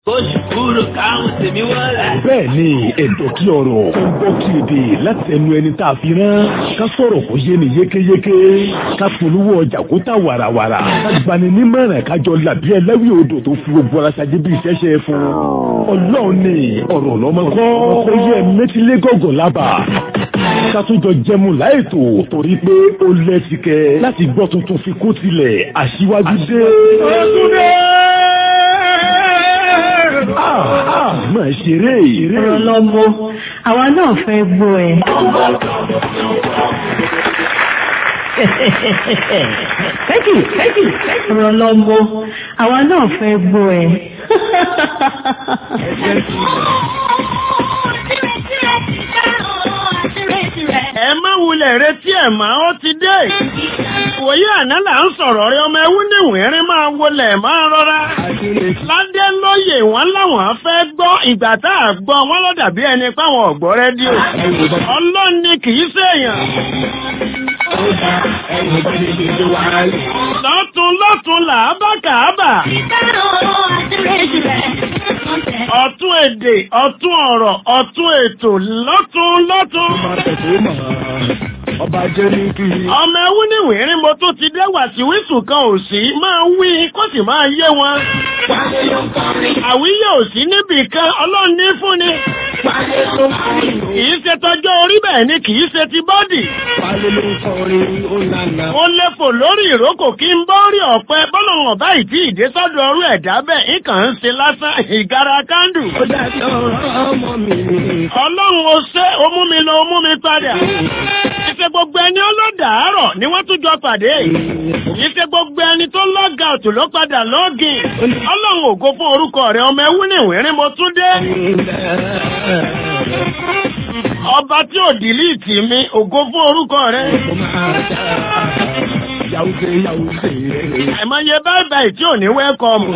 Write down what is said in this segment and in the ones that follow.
Oṣù kúrò káwọn tèmi wọlé. bẹ́ẹ̀ ni ẹ̀dọ̀ kí ọ̀rọ̀ tó ń bọ́ kí èdè láti ẹnu ẹni tá a fi rán ká sọ̀rọ̀ kó yé ni yékéyéké ká polówó ọjà kó tà wàràwàrà ká gbani nímọ̀ràn kájọ làbí ẹlẹ́wì odò tó fi gbogbo ara ṣáájú bí ìṣẹ́ṣẹ́ fún ọlọ́run ni ọ̀rọ̀ lọ́mọ kọ́ ó yẹ mẹ́tílé gọ̀gọ̀ lábà ká tún jọ jẹmu láìtò torí pé ó lẹ́sìkẹ́ láti gbọ́ tuntun fi kó tilẹ̀ aṣíwájú dé. Ah, ah, máa ṣeré ìrè. ọ̀rọ̀ lọ́mọ àwa náà fẹ́ gbọ́ ẹ. thank you thank you ọ̀rọ̀ lọ́mọ àwa náà fẹ́ gbọ́ ẹ. ẹ má wulẹ̀ retí ẹ̀ mọ́ ó ti dé. wòye àná là ń sọ̀rọ̀ rẹ ọmọ ẹwú níwìnrín máa wọlé máa rọra. ládé lóye wọn láwọn fẹ́ gbọ́ ìgbà tá a gbọ́ wọn ló dàbí ẹni páwọn ọ̀gbọ́ rédíò. ọlọ́run ni kì í ṣèèyàn. lọ́tún lọ́tún là á bá kàábà. ọ̀tún èdè ọ̀tún ọ̀rọ̀ ọ̀tún ètò lọ́tún lọ́tún. ọba jẹ́ ní kí. ọmọ ẹwú níwìnrín mo tún ti dé wàsíwísù kan ò sí máa wí kó sì máa yé wọn. àwíyé ò sí níbì kan ọlọ́run ní fúnni. kìí ṣe tọjọ́ orí bẹ́ẹ̀ ni kìí ṣe ti bọ́dì. mo lè fò lórí ìrókò kí n bọ́ rí ọ̀pẹ bọ́lọ̀wọ̀n báyìí tí ìdé sọ́dọ̀ ọrú ẹ̀dá bẹ́ẹ̀ nǹkan ń ṣe lásán ìgara kándù. ọlọ́run ó ṣe ó mú mi lọ ó mú mi padà. ìṣe gbogbo ẹni ọlọ́dàárọ̀ ni wọ́n tún jọ pàdé. ìṣe gbogbo ẹni tó lọ́gà òtún ló padà lọ́gìn. ọlọ́run ògo fún orúkọ rẹ̀ ọmọ ẹwú ní ìwérín mo tún dé. ọba tí ò dìlíìtì mi ògo fún orúkọ rẹ̀. àìmọye báyìí báyìí tí ò ní wẹ́kọ̀mù.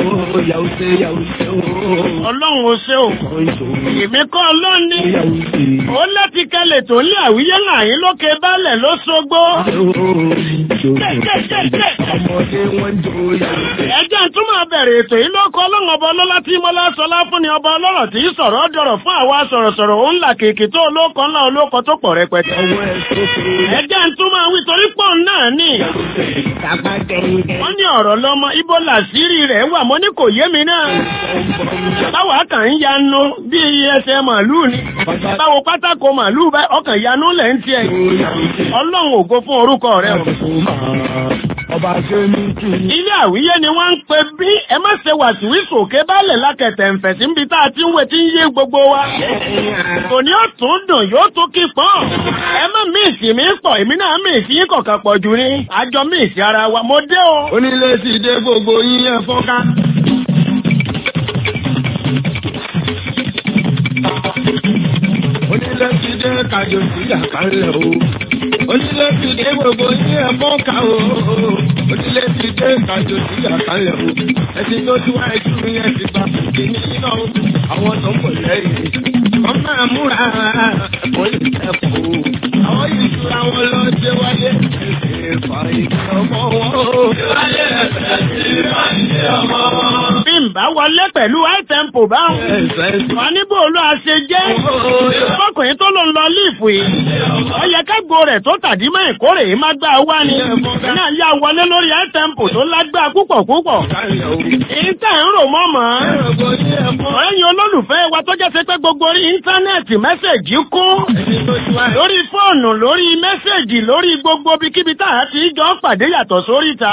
ọlọ́run ó ṣe ò. èmi kọ́ ọlọ́run ní. ó láti kẹlẹ̀ tó ń lé àwíyé láàyín lókè balẹ̀ ló ṣogbó. ẹjẹ́ tún máa bẹ̀rẹ̀ ètò yìí lóko ọlọ́run ọba ọlọ́lá tí mọ́lá sọlá fún ni ọba ọlọ́rọ̀ tí sọ̀rọ̀ dọ̀rọ̀ fún àwa sọ̀rọ̀sọ̀rọ̀ òun là kèké tó olóko ńlá olóko tó pọ̀ rẹpẹtẹ. ẹjẹ́ tún máa wí torí pọ̀ náà ní. wọ́n ní ọ̀rọ̀ lọ́mọ ibo làṣírí rẹ̀ wà mo ní kò yé mi náà. báwa kàn ń yanu bí ẹsẹ̀ màálùú ni. báwo pátákó màálùú bá ọkàn yanu lẹ̀ ń tiẹ̀. ọlọ́run ògo fún orúkọ rẹ̀ o. ọba ṣe ní kí. ilé àwíyé ni wọ́n ń pe bí ẹ má ṣe wàsíwìsì òkè bálẹ̀ lákẹ̀tẹ̀ ǹfẹ̀ sí níbi tá a ti ń wé tí ń yé gbogbo wa. kò ní ó tún dùn yóò tún kí pọ́n. ẹ má míìsì mi pọ̀ èmi náà míìsì yín kọ̀ọ̀kan pọ̀ jù ni. àjọ míìsì ara wa mo dé o. onílé ti dé gbogbo yín ẹ fọ́nká. onílé ti dé kájọ sí àkàlẹ̀ o. onílé ti dé gbogbo yín ẹ fọ́nká o. onílé ti dé kájọ sí àkàlẹ̀ o. ẹtì tó ti wá ẹjú mi ẹ ti gbà kí ní iná o. àwọn tó ń bọ̀ lẹ́yìn. wọ́n máa múra ẹ̀kọ́ yìí kẹ́kọ̀ọ́ o. àwọn yìí tura wọn lọ sí wáyé. ẹ̀sìn ìfà ìjọba wọn. ìwáyé ẹ̀sẹ̀ sí ìfà ìjọba wọn. bí n bá wọlé pẹ̀lú high tempo báwọn. wọ́n ní bó ló a ṣe jẹ́. ọkùnrin tó ló ń lọ líìfù yìí. ó yẹ kágbó rẹ̀ tó tàdí mọ́ ìkórè yìí má gbá wá ni. náà yá wọlé lórí high tempo tó lágbá púpọ̀ púpọ̀. ìta ń rò mọ́ mọ́. ẹ̀yin olólùfẹ́ wa tó jẹ́ sí pé gbogbo orí íńtánẹ́ẹ̀tì mẹ́sẹ̀gì kún. lórí fóònù lórí mẹ́sẹ̀gì lórí gbogbo ibikíbi tá a ti jọ pàdé yàtọ̀ sórí ìta.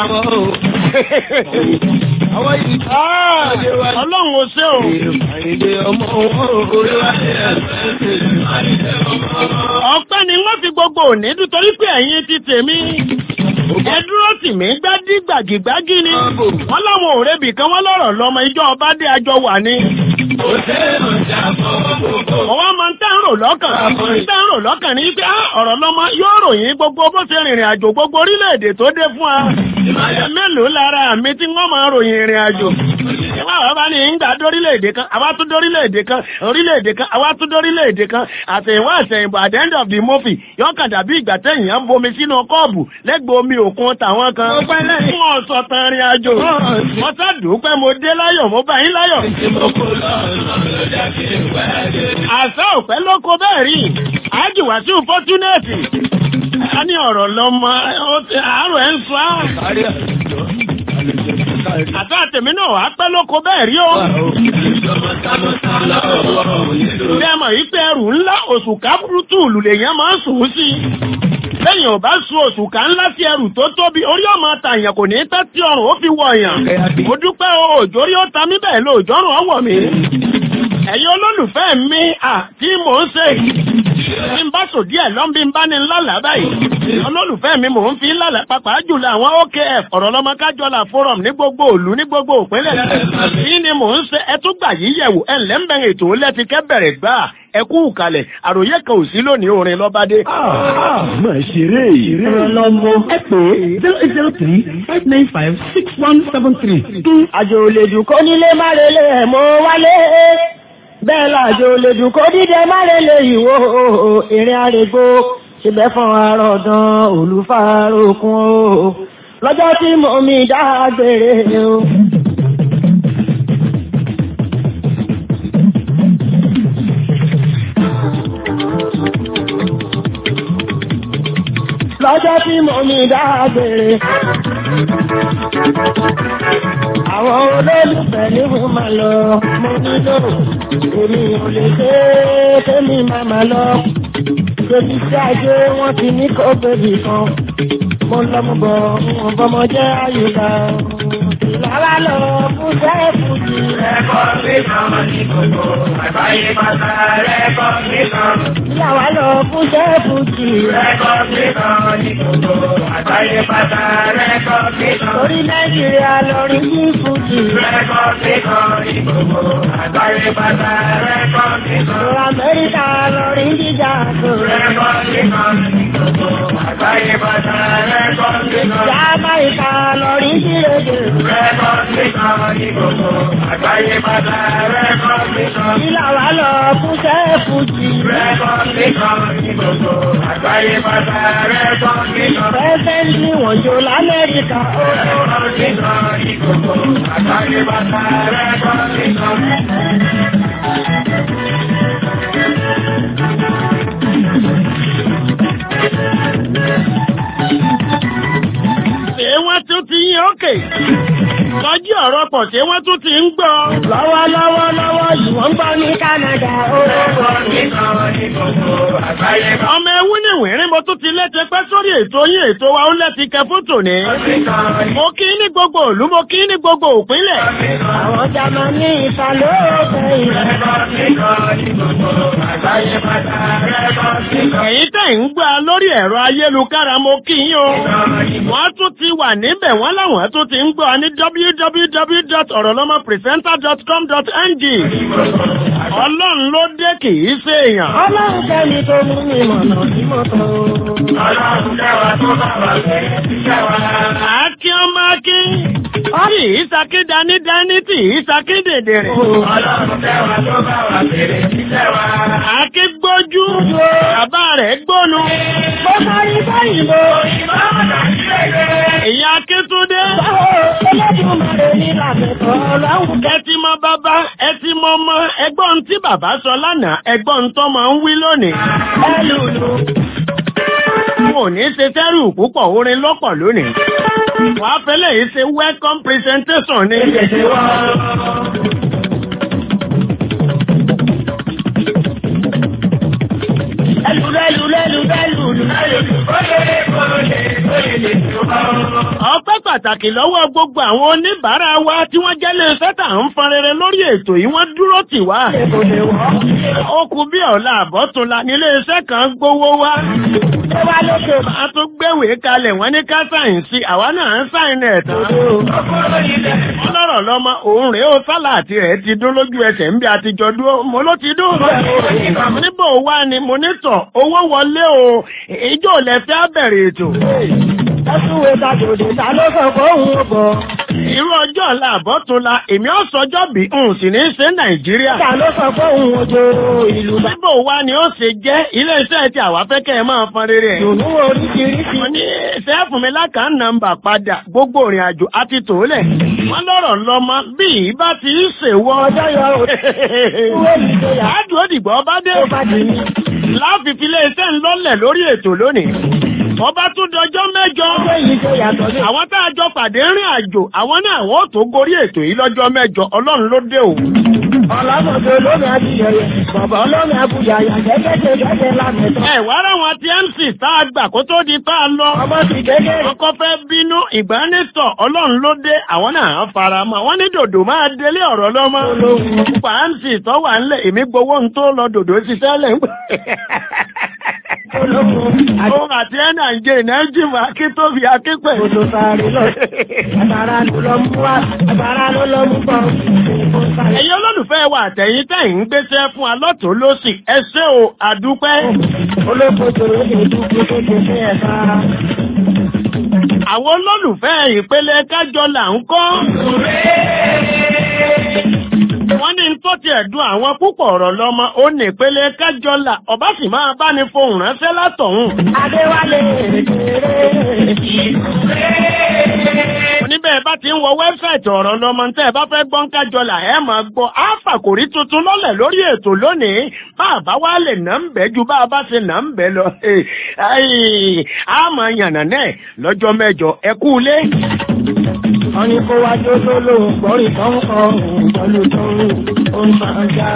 àwọn yìí ọlọ́run ò ṣe o. àìdè ọmọ wọn orí wa ní ẹsẹ̀ ṣe àìdè ọmọ wọn. ọpẹ́ ni wọ́n fi gbogbo òní dùn torí pé ẹ̀yin ti tèmi. ẹ dúró tì mí gbádí gbàgìgbágì ni. wọ́n láwọn òrebì kan wọ́n lọ́rọ̀ lọ́mọ ìjọ ọba dé àjọ wà ní. kò sẹ́nu jà fọ́ gbogbo. Ọwọ́ máa ń tẹ́ ń rò lọ́kàn. Tẹ́ ń rò lọ́kàn ní pé "Ah, ọ̀rọ̀ lọ́mọ yóò ròyìn gbogbo bó ṣe rìnrìn àjò gbogbo orílẹ̀-èdè tó dé fún wa. Mélòó lára mi tí wọ́n máa ròyìn ìrìn àjò? ìwà àwọn bá ní ìgbà dórílẹ̀-èdè kan àwa tún dórílẹ̀-èdè kan orílẹ̀-èdè kan àwa tún dórílẹ̀-èdè kan àtẹ̀yìnwá àtẹ̀yìnbó at the end of the movie yóò kàn dàbí ìgbà tẹ̀yìn ń bomi sínú kọ́ọ̀bù lẹ́gbẹ̀ẹ́ omi òkun tàwọn kan. Mo pẹ́ lẹ́yìn. fún ọ̀sọ̀ tán rìn àjò. Bọ́ọ̀sì. mo sá dùpẹ́ mo dé láyọ̀ mo bá yín láyọ̀. àṣà òpẹ́ ló kó bẹ́ẹ̀ rí àjùwàsí fọ́túnẹ̀tì. a ní ọ̀rọ̀ lọ́mọ ó ti- àárọ̀ ẹ̀ ń sọ á. Kárí àjọ. àtọ́ àtẹ̀mí náà wàá pẹ́ ló kó bẹ́ẹ̀ rí o. bí ẹ mọ̀ yí pé ẹrù ńlá oṣù kábúrútù lùlẹ̀yàn máa ń sùn sí i. lẹ́yìn ò bá sun oṣù ká ńlá sí ẹrù tó tóbi orí ọmọ tàyàn kò ní tẹ́ tí ọrùn ó fi wọ̀ yàn. mo dúpẹ́ o òjò rí ó ta mí bẹ́ẹ̀ lo òjọ́rùn ọwọ́ mi. ẹ̀yin olólùfẹ́ mi à tí mò ń ṣe bí n bá sò díẹ̀ lọ́n bí n bá ní lálàá báyìí. olólùfẹ́ mi mò ń fi lálàá pàpà jùlọ àwọn OKF ọ̀rọ̀ lọ́mọ kájọlá forum ní gbogbo òlu ní gbogbo òpínlẹ̀. kí ni mò ń ṣe ẹ tún gbà yí yẹ̀wò ẹ̀ ńlẹ́ ń bẹ̀rẹ̀ ètò lẹ́ti kẹ́ bẹ̀rẹ̀ gbà ẹ kú kalẹ̀ àròyé kan ò sí lónìí orin lọ́bádé. máa ṣeré ọ̀rọ̀ lọ́mọ ẹ pè é zero eight zero three five nine five six one seven three. àjò lè dùn kó nílé má relé ẹ̀ mọ́ wálé bẹ́ẹ̀ làjò lè dùn kó dídẹ má relé ìwò ìrìn àrègbò ṣẹbẹ̀ fún arọ̀dàn olùfarokun o lọ́jọ́ tí mo mi dágbére o. lọ́jọ́ tí mo mi dágbére àwọn olólùfẹ́ ní mo máa lọ mo nílò èmi ò lè ṣe é kémi máa máa lọ débi tí ajé wọn ti ní kó bèbí kan mo lọ mo bọ̀ wọn bọmọ jẹ́ àyùká ìlàlá lọ fún sẹ́ẹ̀fù jì. Ẹ̀kọ́ mi kan ní gbogbo àgbáyé pátá. Ẹ̀kọ́ mi kan. ìyàwó lọ fún sẹ́ẹ̀fù jì. Ẹ̀kọ́ mi kan ní gbogbo àgbáyé pátá. Ẹ̀kọ́ mi kan. orí nàìjíríà lọrin yí fújì. Ẹ̀kọ́ mi kan ní gbogbo àgbáyé pátá. Ẹ̀kọ́ mi kan. lọ amẹ́ríkà lọrin jíjà tó. Ẹ̀kọ́ mi kan ní gbogbo àgbáyé pátá. Ẹ̀kọ́ mi kan. Jamaica lọrin jírédè. Ẹ̀kọ́ mi kan ní gbogbo àgbáyé pátá. Ẹ̀kọ́ mi kan. ìlàwó lọ fún sẹ́ẹ̀fù jì. Ẹ̀kọ́ mi kan ní gbogbo àgbáyé pátá. Ẹ̀kọ́ mi kan. pẹ́sẹ́ntì wọ́n jò lamẹ́ríkà. Ẹ̀kọ́ mi kan ní gbogbo àgbáyé pátá. Ẹ̀kọ́ mi kan. ṣé wọ́n tún ti yín òkè. lọ́jọ́ ọ̀rọ̀ pọ̀ ṣé wọ́n tún ti ń gbọ́. lọ́wọ́lọ́wọ́ lọ́wọ́ yìí wọ́n ń gbọ́ ní Canada. Ẹ̀kọ́ mi kan ní gbogbo àgbáyé pátá. ọmọ ewu ní ìwérín mo tún ti létí pẹ́ sórí ètò yín ètò wa ó lẹ́ti kẹ fótò ní. mo kí ní gbogbo ìlú mo kí ní gbogbo òpínlẹ̀. àwọn Jámánì ìfàlóòfẹ́ ilẹ̀. ẹ̀yin tẹ̀ ń gbà lórí ẹ̀rọ ayélujára mo kí yín o. wọ́n tún ti wà níbẹ̀ wọ́n láwọn tún ti ń gbọ́ ní www.orolomopresenter.com.ng. ọlọ́run ló dé kì í ṣe èèyàn. ọlọ́run kẹ́mi tó mú mi mọ̀nà sí mọ́tò. Àákí ọmọ akí. Tí ìsakí dání dání tí ìsakí dèdè rẹ̀. Àákí gbójú. Bàbá rẹ̀ gbónu. mo sáré báyìíbo. Èyí Akíntúndé. báwo Olódùmarè ní làbẹ̀tọ̀ ọlọ́run Ẹ ti mọ bàbá, ẹ ti mọ ọmọ, ẹgbọ́n tí bàbá sọ lánàá, ẹgbọ́n tó máa ń wí lónìí. ẹlùlù. Mo ní ṣe sẹ́rù púpọ̀ orin lọ́pọ̀ lónìí. Wàá fẹ́lẹ̀ yìí ṣe welcome presentation ní. ẹlùlù ẹlùlù ẹlùlù ẹlùlù. Ọpẹ́ pàtàkì lọ́wọ́ gbogbo àwọn oníbàárà wa tí wọ́n jẹ́ lè sẹ́tà ń fọn rere lórí ètò yìí wọ́n dúró tì wá. kò lè wọ́. Ó kù bí ọ̀la àbọ̀túnla nílé iṣẹ́ kan gbowó wá. ó wá lókè bá. A tún gbéwèé kalẹ̀ wọ́n ní ká sáyìn sí àwa náà ń sáyìn ẹ̀ tán. Wọ́n lọ́rọ̀ lọ́mọ òun rèé ó sálà àti rẹ̀ ti dún lójú ẹsẹ̀ ń bí a ti jọ dúró. Mo ló ti dún. Mo ní bò wá ni mo ní tọ̀ owó wọlé o. Ìjọ lẹ fẹ́ bẹ̀rẹ̀ ètò. ẹ̀sùnwé tàjòdè ta ló sọ fóun ó bọ̀. irú ọjọ́ ọ̀la àbọ̀túnla èmi ọ̀sọ́jọ́ bí n sì ní í ṣe nàìjíríà. Ìjà ló sọ pé òun ojo ìlú bá. Bíbò wa ni ó ṣe jẹ́ ilé-iṣẹ́ tí àwa fẹ́ kẹ́ ẹ máa fọn rere ẹ̀. Ìdùnnú oríṣiríṣi. Wọ́n ní ṣe é fún mi lákàá nọ́mbà padà gbogbo ìrìn àjò àti tòólẹ̀. Wọ́n lọ́rọ̀ lọ́mọ bí ìbá ti ń ṣèwọ́. Ọjọ́ yọ ìwé ìjọyà Láàdùn òdìgbò ọba dé. tó bá di ní. Láàfin fi ilé-iṣẹ́ ńlọ́lẹ̀ lórí ètò lónìí. Ọba tún dọjọ́ mẹ́jọ. Ọjọ́ yìí tó yàtọ̀ sí. Àwọn tá a jọ pàdé rìn àjò, àwọn náà wọ́n tó gorí ètò yìí lọ́jọ́ mẹ́jọ. Ọlọ́run ló dé o. Ọ̀làmọ̀dé olómi àbíyẹyẹ. Bàbá olómi àbújá yàgẹ́ gẹ́gẹ́ gẹ́gẹ́ lámẹ́tọ́. Ẹ wá ráwọn ti MC tá a gbà kó tó di tá a lọ. Ọmọ ti kékeré. Wọ́n kọ́ fẹ́ bínú ìgbánitọ̀ ọlọ́run ló dé àwọn náà fara mọ́. Wọ́n ní dòdò máa délé ọ̀rọ̀ lọ́mọ. Pàǹtì tó wà ńlẹ̀ èmi gbowó ń tó lọ dòdò ṣiṣẹ́ lẹ̀ ń pè. Ológun àti Òun àti ẹ̀nà ń jẹ ìnájìmọ̀ akíntóbi akínpẹ̀. odò sáré lọ. Agbára ló lọ mú wá. Agbára ló lọ mú bọ̀. Ẹ̀yin olólùfẹ́ wa àtẹ̀yìn tẹ̀yìn ń gbéṣẹ́ fún alọ́tò lọ́sì. Ẹ ṣé o, àdúpẹ́. Ológun tó lè dúdú tó lè fẹ́ ẹ̀ka. Àwọn olólùfẹ́ ìpele kájọ là ń kọ́. Wọ́n ní tó ti ẹ̀dùn àwọn púpọ̀ ọ̀rọ̀ lọ́mọ ó ní ìpele kájọ là ọba sì máa bá ní fohùn ránṣẹ́ látọ̀hún. Adéwálé kéré. Oníbẹ̀ bá ti ń wọ wẹ́bsáìtì ọ̀rọ̀ lọ́mọ tẹ́ ẹ bá fẹ́ gbọ́n kájọ là ẹ máa gbọ́. Á fàkòrí tuntun lọ́lẹ̀ lórí ètò lónìí. Bá a bá wá lè nà ń bẹ́ ju bá a bá ṣe nà ń bẹ́ lọ. Á máa yànnà náà lọ́jọ́ mẹ́jọ. Ẹ kú ilé. Wọ́n ní kó wá jó tó lóhùn gbọ́rì tó ń kọ òun pẹ̀lú tó ń ó ń máa já.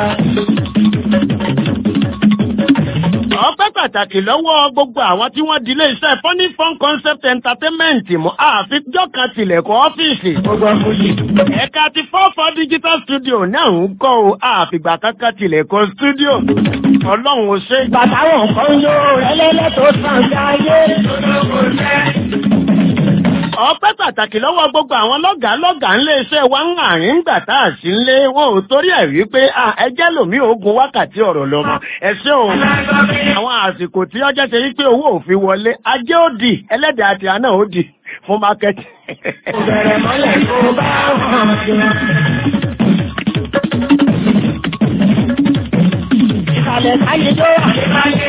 ọpẹ́ pàtàkì lọ́wọ́ gbogbo àwọn tí wọ́n dilé iṣẹ́ funny fun concept entertainment mọ́ àfijọ́ kan tilẹ̀kùn ọ́fíìsì. Gbogbo fújì. ẹ̀ka ti four four digital studio náà ń kọ́ o àfìgbà kankan tilẹ̀kùn studio. ọlọ́run ò ṣe. Bàtàwọn kan yóò ẹlẹ́lẹ́ tó sàn jáyé. ọpẹ́ pàtàkì lọ́wọ́ gbogbo àwọn lọ́gàá lọ́gàá ńlé iṣẹ́ wa ń àárín gbà tá a sí ńlé wọn ò torí ẹ̀ wípé ẹjẹ́ lòmí ogun wákàtí ọ̀rọ̀ lọ́mọ ẹ ṣé o àwọn àsìkò tí ọjọ́ ṣe wípé owó òfin wọlé ajé ó di ẹlẹ́dàá àti àná ó di fún mákẹ́tì. Bẹ̀rẹ̀ mọ́lẹ̀ tó bá hàn sí. Ìsàlẹ̀ káyé tó wà ní káyé.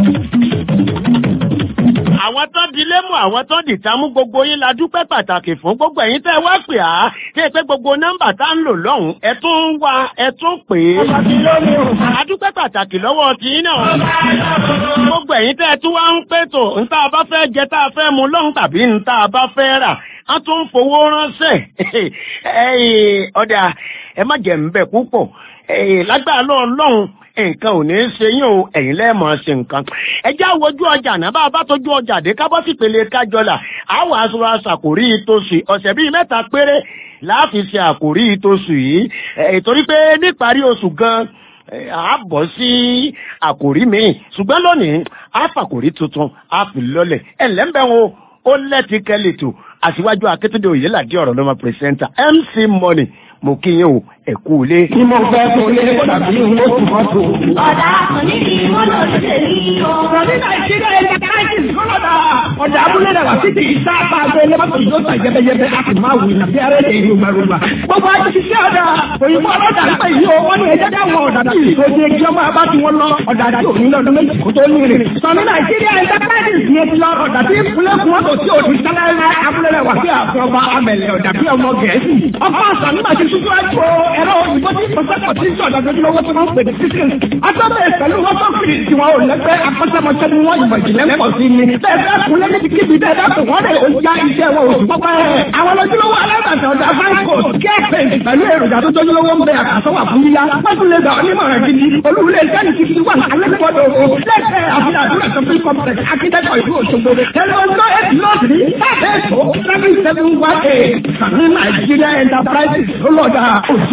àwọn tó di lémù àwọn tó di tamú gbogbo yín la dúpẹ́ pàtàkì fún gbogbo ẹ̀yin tẹ́ ẹ wá pè á tí ẹ pé gbogbo nọ́mbà tá ń lò lọ́hùn ẹ tún ń wá ẹ tún pè é. Ọmọ tí ló ní òun. a dúpẹ́ pàtàkì lọ́wọ́ ti yín náà. gbogbo ẹ̀yin tẹ́ ẹ tún wá ń pètò ń tá a bá fẹ́ jẹ tá a fẹ́ mu lọ́hùn tàbí ń tá a bá fẹ́ rà a tún ń fowó ránṣẹ́ ẹ̀yin ọ̀dà ẹ má jẹ̀ ń bẹ̀ púpọ̀ ẹ̀yin lágbára lọ́ọ̀ lọ́hùn nǹkan ò ní í ṣe yín o ẹ̀yin lẹ́ẹ̀mọ̀ ṣe nǹkan. ẹ já wojú ọjà náà bá a bá tójú ọjà dé ká bọ́ sí ìpele kájọlà àwọn aṣọ àṣàkórí ìtòsí ọ̀sẹ̀ bíi mẹ́ta péré láàfin ṣe àkórí ìtòsí yìí ìtorí pé níparí oṣù gan a bọ̀ sí àkórí míì ṣùgbọ́n lónìí a fàkórí tuntun a fi lọ́lẹ̀ ẹ̀ lẹ́ńbẹ̀ wo ó lẹ́tí kẹ́lẹ̀tò àṣìwájú akétúndé òyìnládé ọ̀rọ̀ lọ́mọ pírẹsẹ́ńtà MC Money mo kí yín o ẹ kú ilé. Bí mo fẹ́ kó lé tàbí mo tún mọ́ tó. Ọ̀dà àkànní ni wọ́n lọ sí èyí o. Ọ̀rọ̀ ní Nàìjíríà ẹ̀ka káyọ̀tì kọ́lọ́dà. Ọ̀dà abúlé rẹ̀ wá títí ìta apá abẹ́ lẹ́mọ́tò yóò tà jẹ́bẹ́jẹ́bẹ́ a sì máa wù ní bí arẹ́ lè yóò gbàgbà. Gbogbo àti ṣiṣẹ́ ọ̀dà òyìnbó ọlọ́dà ń pè yí o. Wọ́n ní ẹjẹ́ dáwọn ọ̀dà tí ìṣòdì ẹjọ́ máa bá ti wọn lọ. Ọ̀dà àti òní lọ́dún méjì kó tó ní rìn. Sọ̀ní Nàìjíríà ẹ̀ka káyọ̀tì yẹn ti lọ ọ̀dà tí ìpínlẹ̀ kún ọ̀tọ̀ tí òdì sálẹ̀ abúlé rẹ̀ wá sí àfihàn ọba amẹ̀lẹ̀ ọ̀dà bí ọmọ Gẹ̀ẹ́sì. Ọkọ̀ àṣà nígbà tí ṣíṣú àjò ẹ̀rọ òyìnbó tí pọ̀sẹ́pọ̀ tí sọ̀dọ̀ lójúlówó tí wọ́n ń pè ní sísìn. Atọ́bẹ̀ pẹ̀lú wọ́tọ́ fìrì tí wọ́n ò lẹ́gbẹ́ akọ́ṣẹ́mọṣẹ́ ni wọ́n ìmọ̀ ìjìnlẹ̀ pọ̀ sí ni. Bẹ́ẹ̀ kúnlẹ̀ níbi kíbi bẹ́ẹ̀ dákun wọ́n lè ya iṣẹ́ wọn oṣù pọ́pẹ́. Àwọn lójúlówó alábàtà ọ̀dà Franco kẹ́ẹ̀pẹ̀ pẹ̀lú èròjà tó tójúlówó ń bẹ àkàsọ́wà fún yíyá. Wọ́n lè gbà onímọ̀ràn gidi. Olúwulẹ̀ ìjáde ti fi wà alẹ́kọ̀ọ́dọ̀ o. Lẹ́sẹ̀ àfihàn àdúrà tó fi complex akíndẹ́kọ̀ ìlú Òṣogbo. Tẹlifọ̀nsọ́ eight north ní sábẹ́ ètò seven seven one eight. Sàmì Nàìjíríà Enterprises ló lọ́dà òjì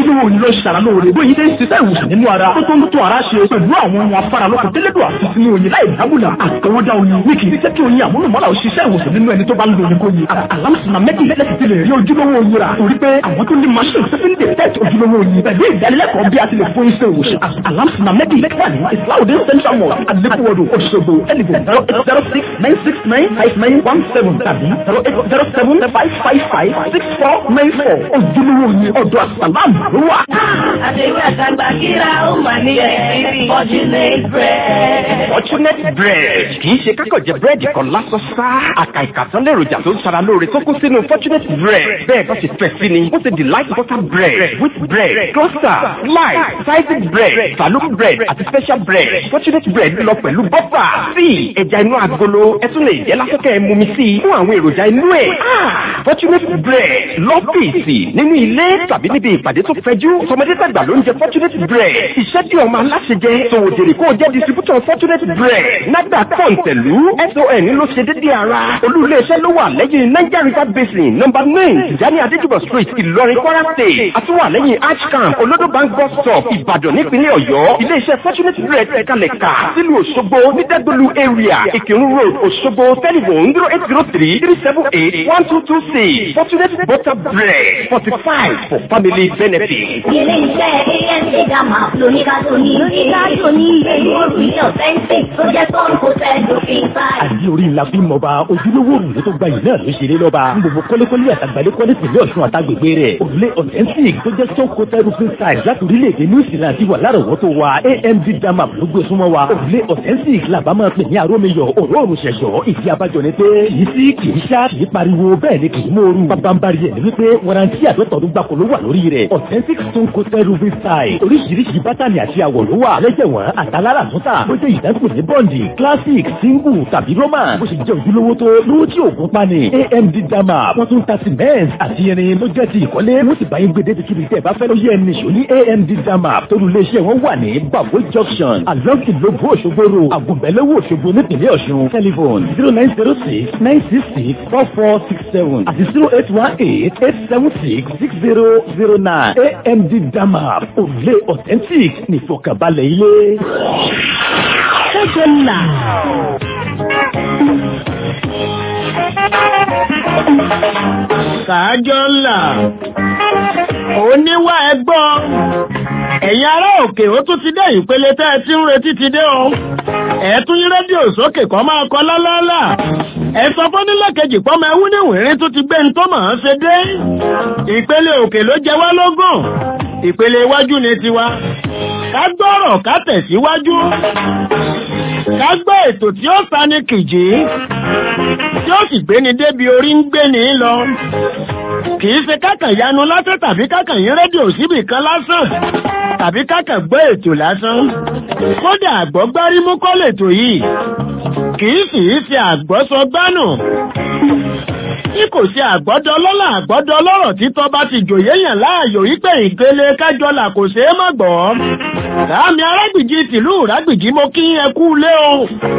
ojúlówó oyin ló ṣara lóore bóyin tẹ́ ń ṣiṣẹ́ ìwòsàn nínú ara tó tó ń tó ara ṣe pẹ̀lú àwọn ohun afárá lọ́kàn tẹ́lẹ̀dọ̀ àti sínú oyin láì dábùlà àtọwọ́dá oyin ní kì í jẹ́ kí oyin àmúlùmọ́lá ò ṣiṣẹ́ ìwòsàn nínú ẹni tó bá ń lo oyin kóyin alámùsùnà méjì lẹ́sìn ti lè rí ojúlówó oyin rà torí pé àwọn tó ní machine tó fi ń detect ojúlówó oyin pẹ̀lú ìdánilẹ́kọ̀ọ́ bí a ti lè fún iṣẹ́ ìwòsàn alámùsùnà méjì lẹ́kọ̀ọ́ ní islaudin central mosque adébúwọ̀dù òṣogbo ẹnìgbò zero eight zero six nine six nine five nine one seven tàbí zero eight zero seven five five five six four nine four ojúlówó oyin ọ̀dọ̀ àsàlámù ló wà. Àdéhùn àtàgbà kíra ó mà ní ẹ̀rí Fortunate bread. Fortunate bread kì í ṣe kákọ̀jẹ búrẹ́dì kan lásán sá. Àkà ìkàtán lèròjà tó ń ṣara lóore tó kún sínú Fortunate bread. Bẹ́ẹ̀ bá ṣe fẹ́ sí ni, ó ṣe delight butter bread, wheat bread, cluster, slice, sliced bread, saloon bread àti special bread. Fortunate bread lọ pẹ̀lú bọ́fà, tíì, ẹja inú agolo, ẹ tún lè jẹ́ lásìkò ẹ̀ mumi sí i fún àwọn èròjà inú ẹ̀. Fortunate bread lọ́fíìsì nínú ilé tàbí níbi ìpàdé tó fẹjú. Tọmọdé tàgbà ló ń jẹ Fortunate bread. Iṣẹ́ tí ọmọ aláṣẹ jẹ, sòwòdèrè kó o jẹ́ distributor Fortunate bread. Nàgbà kọ̀ǹtẹ̀lú SON ló ṣe déédéé ara. Olú iléeṣẹ́ ló wà lẹ́yìn Niger River Basin nọ́mbà nine Tijani Adéjúbọ̀ street Ìlọrin Kwara state. Àtúwà lẹ́yìn Arch camp Olodo bank bus stop Ìbàdàn nípínlẹ̀ Ọ̀yọ́. Iléeṣẹ́ Fortunate bread kalẹ̀ kà sílùú Òṣogbo ní Dẹ́gbẹ̀lú area Ìkírun road Òṣogbo telephone zero eight zero three three seven eight one two two six Fortunate butter bread forty five for family benefit. Ilé iṣẹ́ AMC Dama lóníkàtó ní lóníkàtó ní ìlú òrùlé authentic tó jẹ́ Stone Hotel Doping Five. àdí orí ńlá bí mọba ojúlówó òrùlé tó gba yìí náà ló ṣeré lọ́ba ní gbogbo kọ́lékọ́lé àtàgbàlẹ́ kọ́lé tìlẹ̀ ọ̀ṣun àtàgbègbè rẹ̀ òrùlé authentic tó jẹ́ stone coated roofing style láti orílẹ̀-èdè new zealand ti wà lárọ̀wọ́tò wa amd damap ló gbé súnmọ́ wa òrùlé authentic làbá máa pè ní arómiyọ̀ òróòrùn ṣẹ̀ṣọ́ ìdí abájọ ni pé kì í sí kì í ṣá kì í pariwo bẹ́ẹ̀ ni kì í mòoru bábánbárí ẹ̀ ní wípé warranty àdọ́tọ̀ọ́dún gbàkó ló wà lórí rẹ̀ authentic stone coated roofing style oríṣiríṣi bátànì àti àwọ̀ ló wà lẹ́jẹ̀wọ̀n àtàlára àtúntà bó jẹ́ ìdánkù ní bọ́ǹdì classic single tàbí roman bó ṣe jẹ́ ojúlówó tó lówó tí òògùn pani amd dama wọ́n tún ta cement àti irin ló jẹ́ ti ìkọ́lé wọ́n sì bá yín gbé débi kíbi tẹ́ ẹ bá fẹ́ ló yẹ ẹni ṣò ní amd dama torí iléeṣẹ́ wọn wà ní bago junction along ìlógún òṣogbo ro àgùnbẹ́lẹ́wò òṣogbo nípìnlẹ̀ ọ̀ṣun telephone zero nine zero six nine six six four four six seven àti zero eight one eight eight seven six six zero zero nine amd dama òrùlé authentic nìfọkànbalẹ̀ ilé. Ṣẹ́jọ́ là. Kàájọ́ ńlá. Oníwà ẹgbọ́. Ẹ̀yin ará òkè ó tún ti dé ìpele tẹ́ ẹ ti ń retí ti dé o. Ẹ tún yí rédíò sókè kọ́ máa kọ lálálà. Ẹ sọ fún nílẹ̀ kejì pọ́mọ ẹwú ní wìrín tó ti gbé ń tó mọ̀ ọ́n ṣe dé. Ìpele òkè ló jẹ wá lógún. Ìpele iwájú ni tiwa. Ká gbọ́rọ̀ ká tẹ̀síwájú. Ká gbọ́ ètò tí ó sani kìjì tí ó sì gbéni débi orí ń gbéni lọ. Kìí ṣe kákàn yanu lásán tàbí kákàn yín rédíò síbì kan lásán tàbí kákàn gbọ́ ètò lásán. Kódà àgbọ́ gbárí mú kọ́ lètò yìí. Kìí sì í ṣe àgbọ́sọ gbánù. Tí kò ṣe àgbọ́dọ̀ lọ́lá àgbọ́dọ̀ lọ́rọ̀ títọ́ bá ti jòyè yàn láàyò wípé ìpele kájọlà kò ṣeé má gbọ́. Láàmì arágbìjì tìlú ìrágbìjì mo kí ẹ kú lé o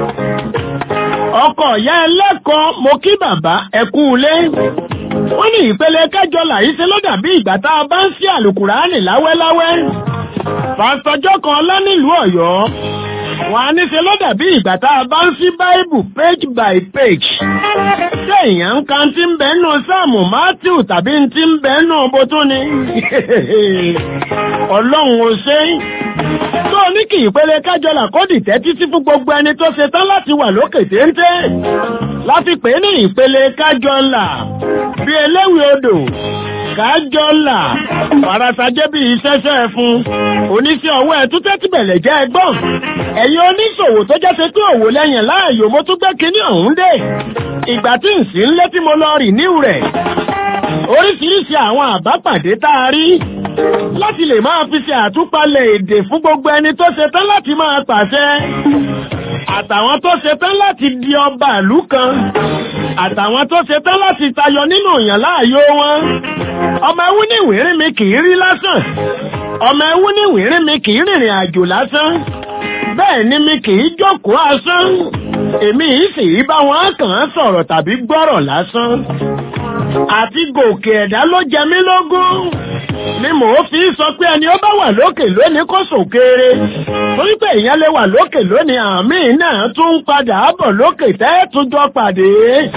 ọkọ ìyá ẹlẹ́kọ̀ọ́ mo kí bàbá ẹkú ilé. wọ́n ní ìpele kẹjọ làyí ṣe ló dàbí ìgbà tá a bá ń sí àlùkùránì láwẹ́láwẹ́. pásítọ̀jọ́ kan ọlá nílùú ọ̀yọ́. wọ́n á ní ṣe ló dàbí ìgbà tá a bá ń sí báìbù page by page. ṣé èèyàn ń kan tí ń bẹ nù sáàmù matthew tàbí tí ń bẹ nù bótú ni. ọlọ́run ò ṣe é tó ní kí ìpele kájọlà kó dìtẹ́ títí fún gbogbo ẹni tó ṣe tán láti wà lókè téńté láti pè ní ìpele kájọlà bí eléwì odò kájọlà farasajẹ́ bí iṣẹ́ṣẹ́ fún oníṣẹ́ ọwọ́ ẹ̀ tún tẹ́tí bẹ̀lẹ̀ jẹ́ ẹgbọ́n ẹ̀yin oníṣòwò tó jẹ́ ṣe pé òwò lẹ́yìn láàyò mo tún gbé kinní ọ̀hún dé ìgbà tí ń sí ń lé tí mo lọ rì níwù rẹ̀ oríṣiríṣi àwọn àbápàdé tá a rí láti lè máa fi ṣe àtúpalẹ̀ èdè fún gbogbo ẹni tó ṣe tán láti máa pàṣẹ àtàwọn tó ṣe tán láti di ọba ìlú kan àtàwọn tó ṣe tán láti tayọ nínú ìyàn láàyò wọn ọmọ ẹwú ní ìwérí mi kì í rí lásán ọmọ ẹwú ní ìwérí mi kì í rìnrìn àjò lásán bẹ́ẹ̀ ni mi kì í jókòó asán èmi yìí sì í bá wọn kàn án sọ̀rọ̀ tàbí gbọ́rọ̀ lásán àti gòkè ẹ̀dá ló jẹ mí lógún ni mò ń fi sọ pé ẹni ó bá wà lókè lónìí kó sòkèrè torí pé èèyàn lè wà lókè lónìí àmì náà tún ń padà bọ̀ lókè tẹ́ẹ̀túnjọ pàdé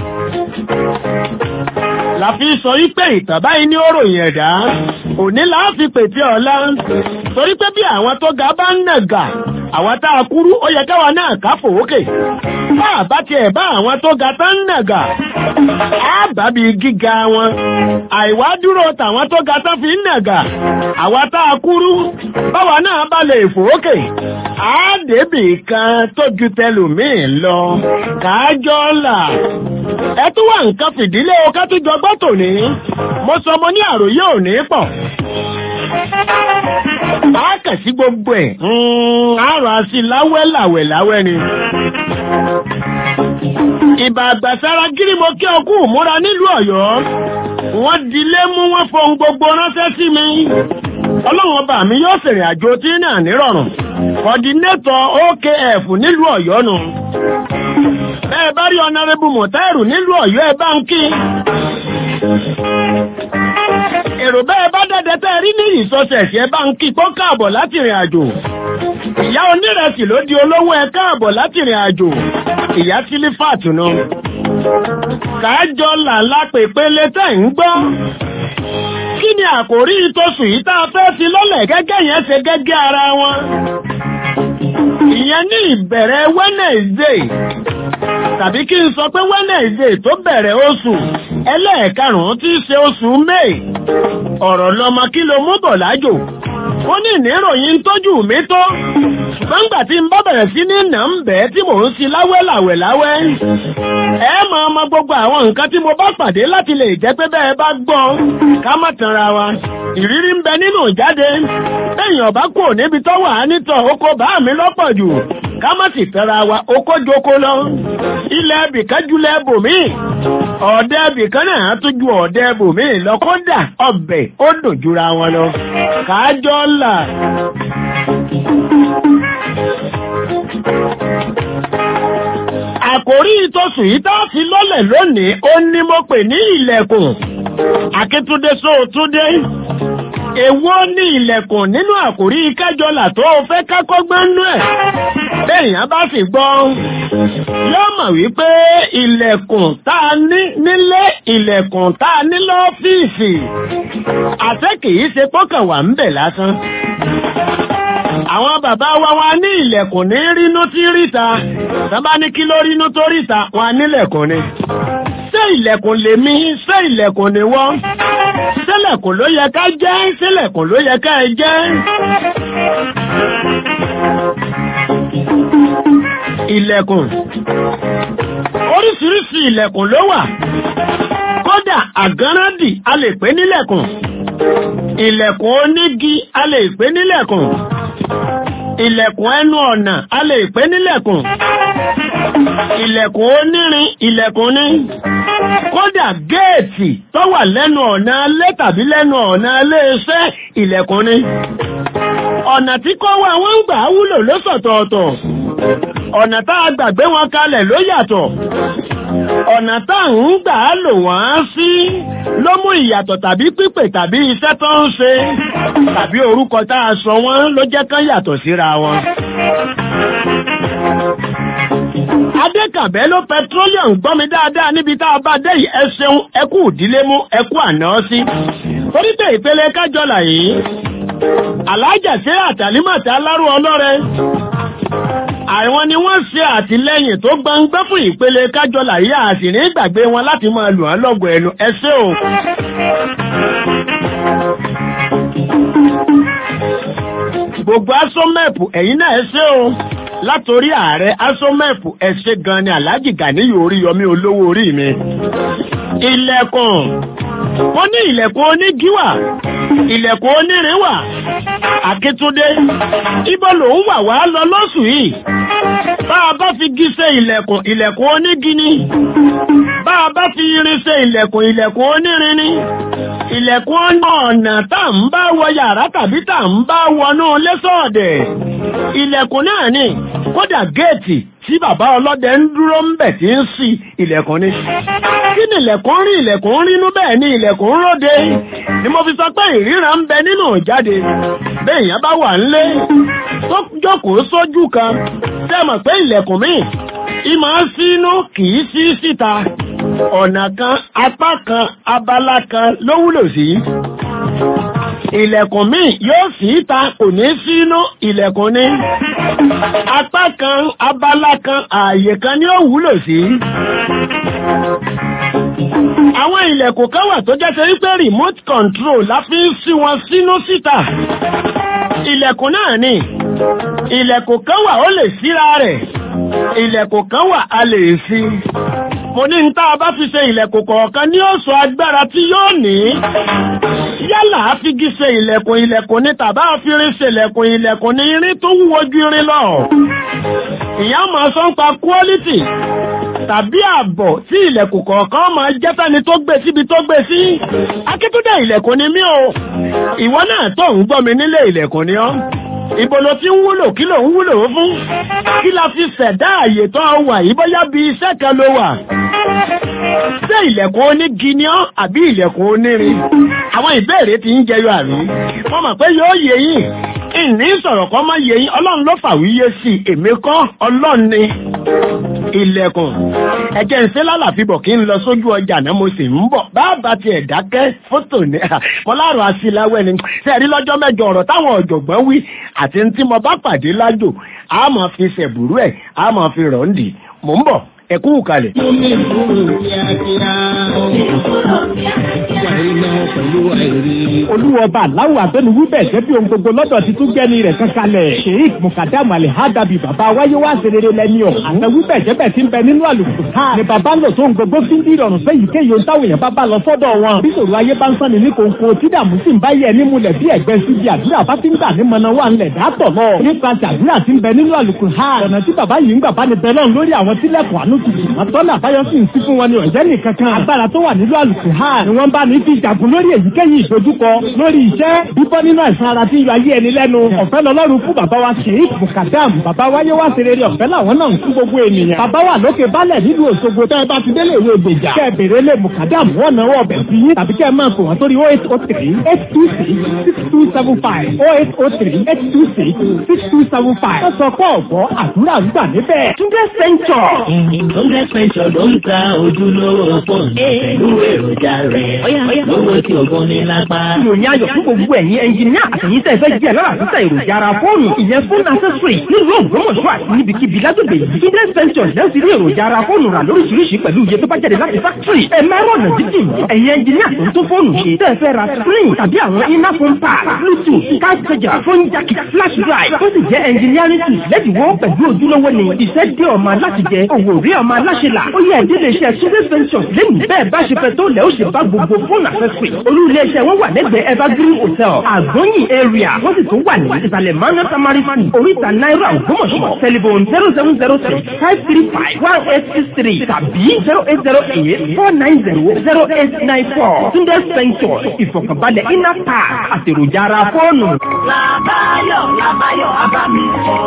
la fi sọ wípé ìtàn báyìí ní òròyìn ẹ̀dá òní là á fi pètè ọ̀la torí pé bí àwọn tó ga bá ń nàgà àwọn tá a kúrú ó yẹ káwa náà ká fòókè bá a bá tiẹ̀ bá àwọn tó ga tá ń nàgà á bá bí gíga wọn àìwá dúró tàwọn tó ga tán fi ń nàgà àwọn tá a kúrú báwa náà bá lè fòókè á débì kan tó ju tẹlòmíì lọ kájọ́ là ẹ tún wà nǹkan fìdílé o ká tún jọ gbọ́ tòní mo sọ mo ní àròyé òní pọ̀ a kà sí gbogbo ẹ̀ àrò àti láwẹ́ làwẹ̀ láwẹ́ ni. ìbà àgbàsára gírímọ kí ọkú múra nílùú Ọ̀yọ́ wọ́n dilé mú wọn fohun gbogbo ránṣẹ́ sí mi ọlọ́run ọba mi yóò ṣèrìn àjò tí náà nírọ̀rùn kọ́dínétọ̀ OKF nílùú Ọ̀yọ́ nù bẹ́ẹ̀ bá rí ọ̀nàrẹ́bù mọ̀tẹ́rù nílùú Ọ̀yọ́ ẹ bá ń kí èrò bẹ́ẹ̀ bá dẹ́dẹ́ tẹ́ rí ní ìsọsẹ̀sì ẹ bá ń kí kó káàbọ̀ láti rìn àjò ìyá onírẹsì ló di olówó ẹ káàbọ̀ láti rìn àjò ìyá sílífàtù náà kájọ làlá pèpele tẹ́ ń gbọ́ kí ni àkòrí ìtòsùn yìí tá a fẹ́ fi lọ́lẹ̀ gẹ́gẹ́ yẹn ṣe gẹ́gẹ́ ara wọn ìyẹn ní ìbẹ̀rẹ̀ Wednesday tàbí kí n sọ pé Wednesday tó bẹ̀rẹ̀ oṣù ẹlẹ́ẹ̀karùn-ún tí í ṣe oṣù May ọ̀rọ̀ lọmọ kí ló mú bọ̀ lájò ó ní ìníròyìn tójú mi tó ṣùgbọ́n gbà tí n bá bẹ̀rẹ̀ sí ní nà ń bẹ́ẹ̀ tí mò ń si láwẹ́ làwẹ̀ láwẹ́ ẹ máa mọ gbogbo àwọn nǹkan tí mo bá pàdé láti lè jẹ́ pé bẹ́ẹ̀ bá gbọ́ ká má tanra wa ìrírí ń bẹ nínú ìjáde téèyàn bá kú níbi tó wà á nítọ̀ oko bá mi lọ́pọ̀ jù ká má sì tẹra wa oko joko lọ ilẹ̀ ibìkan jùlẹ̀ bòmí ọ̀dẹ́ ibìkan náà tún ju ọ̀dẹ́ bòmí lọ kódà ọbẹ̀ ó dùn jura wọn lọ kájọ́ là. àkòrí ìtòsùn yìí tá a fi lọ́lẹ̀ lónìí ó ní mo pè ní ilẹ̀kùn akíntúndé sóòtúndé èwo ní ilẹ̀kùn nínú àkòrí kájọlà tó o fẹ́ kákọ́gbọ́n nú ẹ̀ bẹ́ẹ̀yàn bá sì gbọ́ yóò mọ̀ wípé ilẹ̀kùn tá a ní nílé ilẹ̀kùn tá a ní lọ́fíìsì àṣẹ kìí ṣe pọ́kàn wà ń bẹ̀ lásán àwọn bàbá wa wá ní ilẹ̀kùn ní rínú tí ríta sábà ní kí ló rínú tó ríta wọn nílẹ̀kùn ni ṣé ilẹ̀kùn lèmi ṣé ilẹ̀kùn ni wọ́n ṣẹlẹ̀kùn ló yẹ ká jẹ́ ṣẹlẹ̀kùn ló yẹ ká ẹ jẹ́ ilẹ̀kùn oríṣiríṣi ilẹ̀kùn ló wà kódà àgánrádì a lè pè nílẹ̀kùn ilẹ̀kùn onígi a lè pè nílẹ̀kùn ilẹ̀kùn ẹnu ọ̀nà a lè pè nílẹ̀kùn ilẹ̀kùn onírin ilẹ̀kùn ní kódà géètì tó wà lẹ́nu ọ̀nà alé tàbí lẹ́nu ọ̀nà alé iṣẹ́ ilẹ̀kùn ní ọ̀nà tí kò wá wọ́n ń gbà wúlò lọ́sọ̀tọ̀ọ̀tọ̀ ọ̀nà tá a gbàgbé wọn kalẹ̀ ló yàtọ̀ ọ̀nà tá à ń gbà á lò wọ́n sí ló mú ìyàtọ̀ tàbí pípè tàbí iṣẹ́ tó ń ṣe tàbí orúkọ tá a sọ wọ́n ló jẹ́ kán yàtọ̀ síra wọn. Adékàbẹ́ ló petroleum gbọ́ mi dáadáa níbi tá a bá dé yìí ẹ ṣeun ẹ kú ìdílé mú ẹ kú àná sí. Torí pé ìpele kájọlà yìí, Alájà ṣe àtàlímọ̀tà alárò ọlọ́rẹ. Àwọn ni wọ́n ṣe àtìlẹ́yìn tó gbangba fún ìpele kájọlà yìí àti ní ìgbàgbé wọn láti máa lù wọ́n lọ́gọ̀ ẹnu ẹ ṣé o. Gbogbo asọ́mẹ̀pù ẹ̀yin náà ẹ ṣé o látòrí ààrẹ asọ́mẹ̀pù ẹ ṣé gan ni Alhaji Ganiyu Oríyọmí olówó orí mi. Ilẹ̀kùn wọ́n ní ilẹ̀kùn onígi wà ilẹ̀kùn onírin wà Akíntúndé ibo lòun wà wá lọ lọ́sù yìí bá a bá fi gí ṣe ilẹ̀kùn ilẹ̀kùn onígi ni bá a bá fi irin ṣe ilẹ̀kùn ilẹ̀kùn onírin ni ilẹ̀kùn ọ̀nà tá à ń bá wọ yàrá tàbí tá à ń bá wọnú lẹ́sọ̀ọ̀dẹ̀ ilẹ̀kùn náà ni kódà géètì tí bàbá ọlọ́dẹ ń dúró ń bẹ̀ tí ń sí ilẹ̀kùn ni. kí ni ilẹ̀kùn rí ilẹ̀kùn rínú bẹ́ẹ̀ ni ilẹ̀kùn róde ni mo fi sọ pé ìríran ń bẹ nínú ìjáde béèyàn bá wà ńlé tó jókòó sójú kan tẹ́ mọ̀ pé ilẹ̀kùn míì ìmọ̀ sínú kì í sí síta ọ̀nà kan apá kan abala kan ló wúlò sí ilẹ̀kùn míì yóò sí ìta kò ní sínú ilẹ̀kùn ní apá kan abala kan ààyè kan ni ó wúlò sí àwọn ilẹ̀kùn kan wà tó jẹ́ ṣe wípé remote control la fi ń sí wọn sínú síta ilẹ̀kùn náà ni ilẹ̀kùn kan wà ó lè síra rẹ̀ ilẹ̀kùn kan wà a lè sí mo ní tá a bá fi ṣe ilẹ̀kùn kọ̀ọ̀kan ní ó sọ agbára tí yóò ní yálà á fi gí ṣe ilẹ̀kùn ilẹ̀kùn ní tàbá àfirin ṣe ilẹ̀kùn ilẹ̀kùn ní irin tó wúwo ju irin lọ ìyá máa sọ ń pa quality tàbí ààbọ̀ tí ilẹ̀kùn kọ̀ọ̀kan máa jẹ́ fẹ́ni tó gbé síbi tó gbé sí akíntúndé ilẹ̀kùn ni mí o ìwọ náà tó ń gbọ́ mi nílé ilẹ̀kùn ni ọ́ Ibo ló ti ń wúlò kí ló ń wúlò fún? Kí la fi ṣẹ̀dá àyè tó wà yìí bóyá bí iṣẹ́ kan ló wà? Ṣé ilẹ̀kùn onígi ni ọ́ àbí ilẹ̀kùn onírin? Àwọn ìbéèrè ti ń jẹyọ àrí. Wọ́n mọ̀ pé yóò yé yín. Ìní sọ̀rọ̀ kan máa yé yín. Ọlọ́run ló fàwíyé sí i. Èmi kọ́ Ọlọ́run ni. Ilẹ̀kùn. Ẹ̀jẹ̀ ń ṣe lálàfíbọ̀ kí n lọ sójú ọjà náà mo sì ń bọ̀. Bàbá tiẹ̀ dákẹ́ fótò ní. Mọ́láàrọ̀ àṣìláwẹ̀ ni. Ṣé ẹ rí lọ́jọ́ mẹ́jọ ọ̀rọ̀ táwọn ọ̀jọ̀gbọ́n wí àti tí mo bá pàdé lájò a máa fi ṣẹ̀bùrú ẹ̀ a máa fi rọ̀ ń dì mò ń bọ̀ ẹ kú kalẹ̀. Omi ìfúró kíákíá. Omi ìfúró kíákíá. Wà iná pẹ̀lú àìrí. olúwọba aláwọ̀ abẹ́nuwú bẹ̀ jẹ́ bí ohun gbogbo lọ́dọ̀ ti tún gbẹ́ni rẹ̀ kankanlẹ̀. sheik mukadam alihadabi baba wáyé wá serere lẹ́ni ọ̀. àtẹ̀wú bẹ̀ jẹ́ bẹ̀ ti ń bẹ nínú àlùkò ká. ni baba ń lò tó ń gbogbo fi ń di ìrọ̀rùn fẹ́ yìí kéye táwọn èèyàn bá bá lọ sọ́dọ̀ wọn. bí sòrò ayé bá ń sánni ní kòńkò tí dààmú sì ń bá yẹ ní mulẹ̀ bí ẹ̀gbẹ́ sí bí àdúrà bá ti ń gbà ní mọ̀nà wà ńlẹ̀ dátọ̀ lọ. nípa ti àdúrà ti ń bẹ nínú àlùkò ká. ọ̀nà tí baba yìí ń gbà bá ní bẹ lọ́n lórí àwọn tílẹ̀kùn àánú tutù. àtọ́nà àbáyọ sì ń sí fún wọn ní ọ̀jẹ́ nìkan kan. agbára tó wà nínú àlùkò ká ni wọ́n bá ní fi jagun lórí èyíkéyìí ìdojúkọ lórí iṣẹ́ bíbọ́ nínú àìsàn ara tí ń yọ ayé ẹni lẹ́nu ọ̀fẹ́ lọ́lọ́run fún bàbá wa sheik mukadam bàbá wáyé wá serere ọ̀fẹ́ làwọn náà ń fún gbogbo ènìyàn bàbá wa lókè balẹ̀ nílùú Òṣogbo tẹ́ ẹ bá ti délé ìwé ìgbèjà kẹ́ ẹ bèrè lé mukadam wọ́n náwó ọbẹ̀ sí yín tàbí kẹ́ ẹ máa pè wọ́n sórí oh eight oh three eight two six six two seven five oh eight oh three eight two six six two seven five wọ́n sọ pé ọ̀gbọ́ àdúrà ń gbà níbẹ̀. Túndé Sẹ́ńtọ̀. Túndé Sẹ́ńtọ̀ ló ń ta ojúlówó fóònù pẹ̀lú èròjà rẹ̀. Lówó tí ògùn ní lápá. ìròyìn ayọ̀ fún gbogbo ẹ̀yin ẹnjìníà àtẹ̀yìn tẹ́ fẹ́ jẹ́ lára títà èròjà ara fóònù ìyẹn fóònù accessory nílùú Ògbómọ̀ṣọ́ àti níbikíbi lágbègbè yìí. Túndé Sẹ́ńtọ̀ lẹ́ ti rí èròjà ara fóònù rà lóríṣiríṣi pẹ̀lú iye tó bá jáde láti fákítírì. ẹ máa rọ̀nà jíjìn ẹ̀yin ẹnjìníà tó ń tó fóònù ṣe tẹ́ fẹ́ ra screen tàbí àwọn iná phone pad bluetooth card charger phone jack flash drive tó sì jẹ́ engineering tools lẹ́dínwó pẹ̀lú ojúlówó ni iṣẹ́ dé ọmọ aláṣẹ jẹ òwò rí ọmọ aláṣẹ là ó yẹ ìdílé iṣẹ́ Túndé Ventures lẹ́nu bẹ́ẹ̀ bá ṣe fẹ́ tó lẹ́ ó ṣe bá gbogbo fóònù accessory olú ilé iṣẹ́ wọn wà lẹ́gbẹ̀ẹ́ evergreen hotel àgbọ̀nyìn area wọ́n sì tún wà ní ìsàlẹ̀ manu tamari fani oríta náírà ògbómọ̀ṣọ́ telephone zero seven zero six five three five one eight six three tàbí zero eight zero eight four nine zero zero eight nine four Túndé Ventures ìfọ̀kànbalẹ̀ iná pa àtèròjà ara fóònù. Làbáyọ̀ Làbáyọ̀ Abámi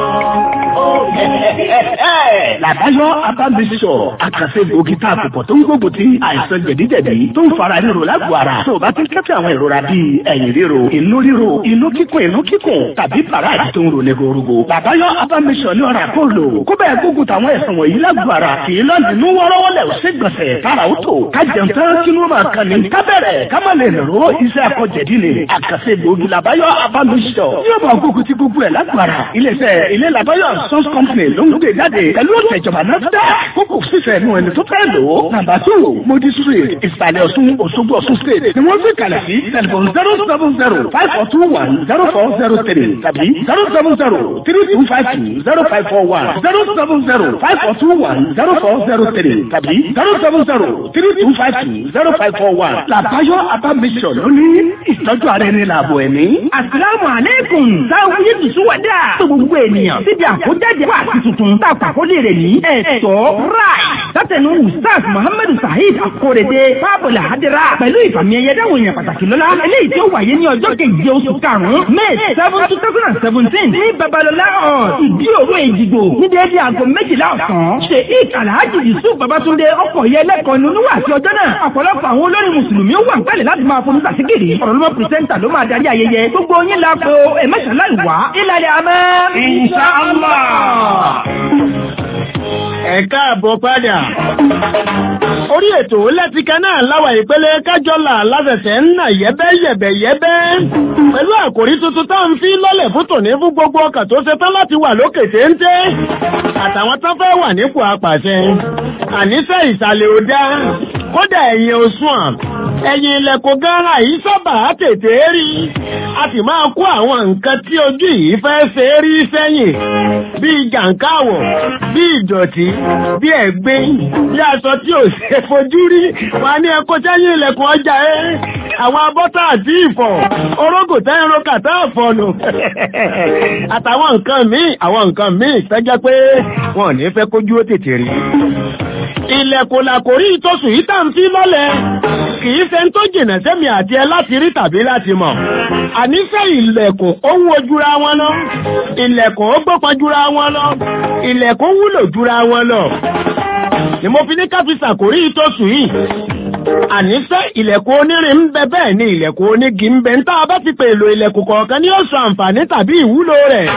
làbáyọ abámbísọ àkàṣe gbòógì tá a kò pọ̀ tó ń gbógun ti àìsàn jẹ̀díjẹ̀dí tó ń fara ríro lágbo ara tó o bá ti ń kẹ́fẹ́ àwọn ìrora bíi ẹ̀yìn ríro inú ríro inú kíkùn inú kíkùn tàbí bàrà tó ń ro ní gorogo làbáyọ abámbísọ ní ọ̀rà kó lò kó bẹ́ẹ̀ gbógun táwọn ẹ̀sán wọ̀nyí lágbo ara kì í lọ nínú wọ́rọ́wọ́lẹ̀ ò sí gbọ̀nsẹ̀ tára ó tò ká jẹun tán kí ló máa kan ní ká bẹ̀rẹ̀ ká má lè rò iṣẹ́ akọ̀jẹ̀dí ni àkàṣe gbòógì làbáyọ abámbísọ yóò bá gbógun ti gbogbo ẹ̀ lágbo ara iléeṣẹ́ ilé làbáyọ sons company ló ń gbé jáde pẹ̀lú ọ̀tẹ̀ ìjọba náà dá kókò fífẹ́ nu ẹni tó fẹ́ lò ó. nàmbà tó modi street ìsàlẹ̀ ọ̀ṣun òṣogbo ọ̀ṣun state ni wọ́n fi kalẹ̀ sí tẹlifon zero seven zero five four two one zero four zero three tàbí zero seven zero three two five two zero five four one zero seven zero five four two one zero four zero three tàbí zero seven zero three two five two zero five four one. làbáyọ abamisọ lónìí ìtọ́jú ara ẹni làbọ̀ ẹ̀mí. Àsìlámù àlékún sáwọn yìí tùsùn wẹ̀dà. Tó gbogbo ènìyàn síbi àkójáde wà sí tuntun. Tá a pàkó àkọlé rẹ̀ ní ẹ̀tọ́ ráì látẹnu ustaz muhammadu saheed akorede fábọlà hadira pẹ̀lú ìfàmì ẹ̀yẹ dáhùn èèyàn pàtàkì lọ́la eléyìí tí ó wáyé ní ọjọ́ keje oṣù karùn-ún may seven two thousand and seventeen ní babalọlá hall ìdí òru èjìgbò ní déédéé aago méjìlá ọ̀sán ṣe ik alhaji yusuf babatunde ọkọ̀ yẹ lẹ́kọ̀ọ́ nínú wà sí ọjọ́ náà ọ̀pọ̀lọpọ̀ àwọn olórin mùsùlùmí ó wà ń pẹ̀lẹ́ láti máa fọnú sàṣígìrì ọ̀rọ̀ lọ́mọ pìrìsẹ́ńtà ló máa darí ayẹyẹ gbogbo yín la po ẹ̀mẹ́sàn-án láì wá ìlàlẹ̀ àmọ́ inshallah. ẹ káàbọ̀ padà. orí ètò lẹ́tìkẹ́ náà láwà ìpele kájọ́là lásẹ̀sẹ̀ ń nà yẹ́bẹ́yẹ̀bẹ̀yẹ́bẹ́. pẹ̀lú àkòrí tuntun tá à ń fi lọ́lẹ̀ fún tòní fún gbogbo ọkàn tó ṣe tán láti wà lókè téńté. àtàwọn tán fẹ́ wà nípò apàṣẹ. àníṣe ìsàlẹ̀ ò dá kódà ẹ̀yìn òṣùwọ̀n ẹ̀yìn ilẹ̀kùn gánra yìí sábà tètè rí a sì máa kó àwọn nǹkan tí ojú yìí fẹ́ ṣe rí sẹ́yìn bíi jàǹkáwọ̀ bíi ìdọ̀tí bíi ẹ̀gbin bí aṣọ tí ò ṣe fojú rí wà ní ẹkọ́ sẹ́yìn ilẹ̀kùn ọjà ẹ́ àwọn abọ́tà àti ìfọ̀ orógò tẹ́rin kàtà ọ̀fọ̀nù àtàwọn nǹkan míì àwọn nǹkan míì tẹ́jẹ́ pé wọn ò ní fẹ́ kójú ó tètè rí ilẹ̀kùn làkòrí ìtòsùn yìí tà ń fi lọ́lẹ̀ kìí ṣe ń tó jìnà sẹ́mi àti ẹ láti rí tàbí láti mọ̀ àníṣe ilẹ̀kùn ó ń wo jura wọn lọ ilẹ̀kùn ó gbọ́pọ̀ jura wọn lọ ilẹ̀kùn wúlò jura wọn lọ ni mo fi ní ká fi ṣàkórí ìtòsùn yìí àníṣe ilẹ̀kùn onírin ń bẹ bẹ́ẹ̀ ni ilẹ̀kùn onígi ń bẹ ń tá a bá ti pè èlò ilẹ̀kùn kọ̀ọ̀kan ní oṣù àǹfààní tàbí ìwúlò rẹ̀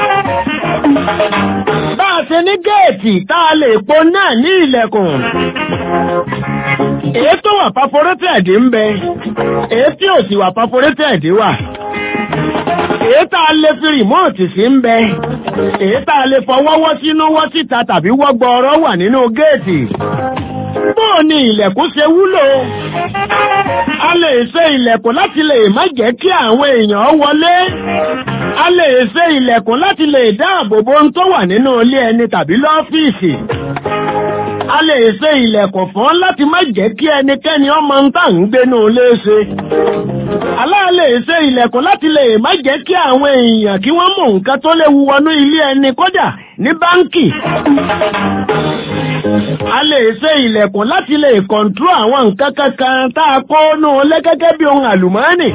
bá a ṣe ní géètì tá a lè po náà ní ilẹ̀kùn èyí tó wà perforated ń bẹ èyí tí ò sì wà perforated wà èyí tá a lè fi rìmọ́ọ̀tì sí ń bẹ èyí tá a lè fọwọ́wọ́ sínú wọ́ síta tàbí wọ́gbọ́ ọ̀rọ̀ wà nínú géètì bóò ni ilẹ̀kùn ṣe wúlò a lè ṣe ilẹ̀kùn láti lè má jẹ́ kí àwọn èèyàn wọlé a lè ṣe ilẹ̀kùn láti lè dáàbò bo ohun tó wà nínú ilé ẹni tàbí lọ́fíìsì a lè ṣe ilẹ̀kùn fún láti má jẹ́ kí ẹnikẹ́ni ọmọ ń tà ń gbénú ilé ṣe aláà lè ṣe ilẹ̀kùn láti lè má jẹ́ kí àwọn èèyàn kí wọ́n mú nǹkan tó léwu wọnú ilé ẹni kódà ní báńkì a lè ṣe ilẹ̀kùn láti lè kọ̀ǹtró àwọn nǹkan kankan tá a kó nù lé gẹ́gẹ́ bí ohun àlùmọ́ọ́nì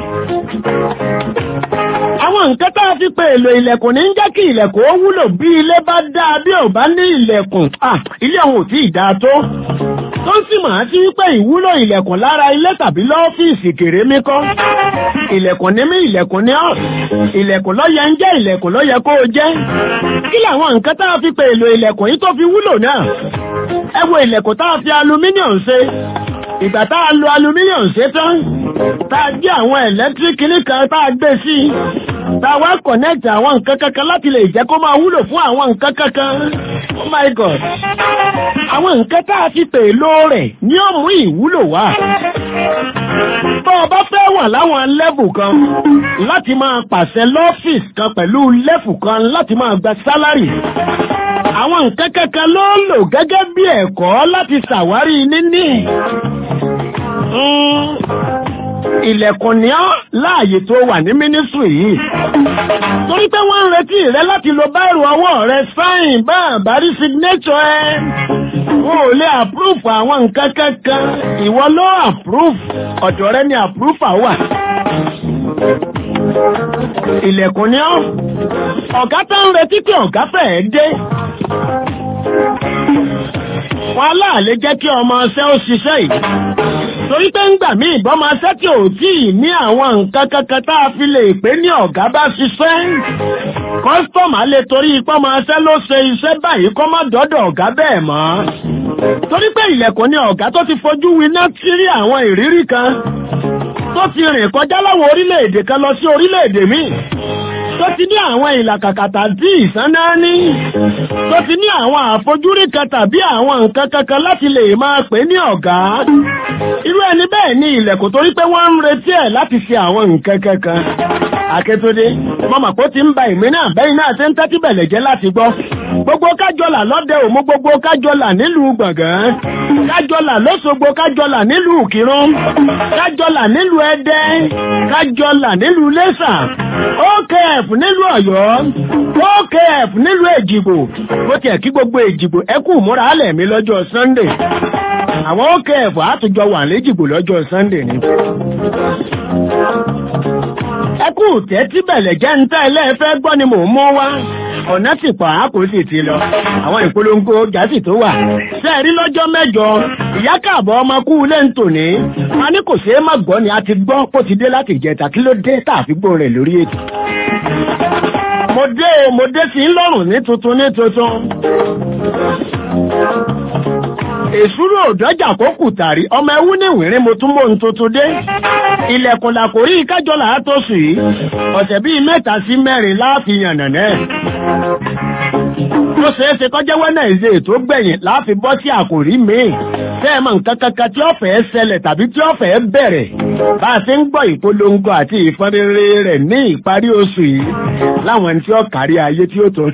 àwọn nǹkan tá a fi pe èlò ilẹ̀kùn ní ń jẹ́ kí ilẹ̀kùn ó wúlò bí ilé bá dáa bí ò bá ní ilẹ̀kùn ilé ọ̀hún ò tí ì dáa tó tó ń sì máa sí wípé ìwúlò ilẹ̀kùn lára ilé tàbí lọ́fíìsì kéré mi kọ́ ilẹ̀kùn ní mí ilẹ̀kùn ní ọ̀ ilẹ̀kùn lọ́yẹ ń jẹ́ ilẹ̀kùn lọ́yẹ kó o jẹ́ kí làwọn nǹkan tá a fi pe èlò ilẹ̀kùn yìí tó fi wúlò náà ẹ wo ilẹ̀kùn tá a fi alumíníọ̀n ṣe ìgbà tá a lo alumíníọ̀n ṣe tán tá a gbé àwọn ẹ̀lẹ́tíríkì nìkan tá a gbé sí i tá a wá kọ̀nẹ́tì àwọn nǹkan kankan láti lè jẹ́ kó máa wúlò fún àwọn nǹkan kankan oh my god àwọn nǹkan tá a fi pèlò rẹ̀ ní ó mú ìwúlò wá bọ́ ọ bá fẹ́ wà láwọn lẹ́bù kan láti máa pàṣẹ lọ́fíìsì kan pẹ̀lú lẹ́fù kan láti máa gba sálárì àwọn nǹkan kankan ló lò gẹ́gẹ́ bí ẹ̀kọ́ láti ṣàwárí níní ilẹ̀kùn ní ọ́ láàyè tó wà ní mínísírì yìí torí pé wọ́n ń retí rẹ láti lo báìrù ọwọ́ rẹ sáìn bá àbárí signature ẹ wọn ò lè àpúrúfù àwọn nǹkan kankan ìwọ ló àpúrúfù ọ̀dọ̀ rẹ ni àpúrúfà wà ilẹ̀kùn ní ọ́ ọ̀gá tó ń retí pé ọ̀gá fẹ́ẹ́ dé wọn aláàlé jẹ́ kí ọmọ ọṣẹ́ ó ṣiṣẹ́ yìí torí pé ń gbà mí ìbọn máa ṣẹ́ tí ò tí ì ní àwọn nǹkan kankan tá a fi lè pé ní ọ̀gá bá ṣiṣẹ́ kọ́sítọ́mà lè torí ipá máa ṣẹ́ ló ṣe iṣẹ́ báyìí kọ́ má dọ́dọ̀ ọ̀gá bẹ́ẹ̀ mọ́ torí pé ilẹ̀kùn ni ọ̀gá tó ti fojú winá tí rí àwọn ìrírí kan tó ti rìn kọjá láwọn orílẹ̀-èdè kan lọ sí orílẹ̀-èdè míì tó ti ní àwọn ìlàkàkàtà tí ìsáná ní tó ti ní àwọn àfojúrí kan tàbí àwọn nǹkan kankan láti lè máa pè ní ọ̀gá irú ẹni bẹ́ẹ̀ ní ilẹ̀kùn torí pé wọ́n ń retí ẹ̀ láti ṣe àwọn nǹkan kankan akétódé mọ́mọ́ kó ti ń ba ìmí náà bẹ́yìn náà ṣe ń tẹ́tí bẹ̀lẹ̀ jẹ́ láti gbọ́ gbogbo kájọlà lọ́dẹ òmu gbogbo kájọlà nílùú gbọ̀ngàn kájọlà lọ́sọ̀gbọ̀ kájọlà nílùú kírun kájọlà nílùú ẹdẹ kájọlà nílùú lẹ́sà okf nílùú ọ̀yọ́ okf nílùú èjìgbò bó tiẹ̀ kí gbogbo èjìgbò ẹ kú múra alẹ̀ mi lọ́jọ́ sunday àwọn okf àtúnjọ wà lẹ́jìgbò lọ́jọ́ sunday ni ẹ kú tẹ́tí bẹ̀lẹ̀ jẹ́ ń tẹ́ ẹlẹ́fẹ́ gbọ́ ni mò ń mú wá ọ̀nà sì pa àpò sì ti lọ àwọn ìpolongo jásì tó wà sẹ́ẹ̀rí lọ́jọ́ mẹ́jọ ìyá káàbọ̀ ọmọ kú ilé ń tò ní a ní kò ṣeé má gbọ́ ni a ti gbọ́ kó ti dé láti ìjẹta kí ló dé tààfígbò rẹ̀ lórí ètò mo dé o mo dé sí lọ́rùn ní tuntun ní tuntun èsúrò òdọ́jà kó kù tàrí ọmọ ẹwú ní ìwìrín mo tún mò ń tuntun dé ilẹ̀kùn làkórí kájọlà á tó sùn yìí ọ̀sẹ̀ bíi mẹ́ta sí mẹ́rin láàfin yànnànẹ́ tó ṣeé ṣe kọjá wẹ́nẹ̀ẹ́sì tó gbẹ̀yìn láàfin bọ́ sí àkòrí míì sẹ́ẹ̀mọ̀ nǹkan kankan tí ó fẹ́ ṣẹlẹ̀ tàbí tí ó fẹ́ bẹ̀rẹ̀ bá a ṣe ń gbọ́ ìpolongo àti ìfọ́nrere rẹ̀ ní ìparí oṣù yìí láwọn ẹni tí ó kárí ayé tí ó tó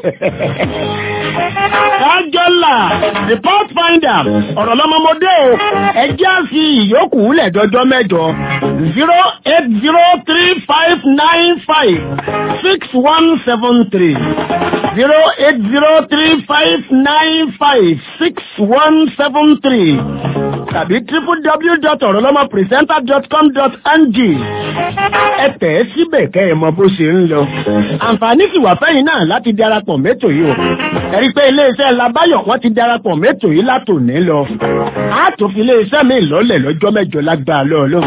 kájọ́là report finder ọ̀rọ̀ lọ́mọmọdé o ẹjẹ́ fi ìyókù lẹ́dọ́jọ́ mẹ́jọ zero eight zero three five nine five six one seven three zero eight zero three five nine five six one seven three tàbí www.orolomopresenter.com.ng ẹ tẹ̀ ẹ́ síbẹ̀ kẹ́ ẹ mọ bó ṣe ń lọ àǹfààní sì wà fẹ́yìn náà láti darapọ̀ mẹ́tò yìí o ẹ rí i pé iléeṣẹ́ labayọ̀ wọ́n ti darapọ̀ mẹ́tò yìí látòní lọ á tó fi iléeṣẹ́ mi lọ́lẹ̀ lọ́jọ́ mẹ́jọ lágbára lọ́ọ̀lọ́run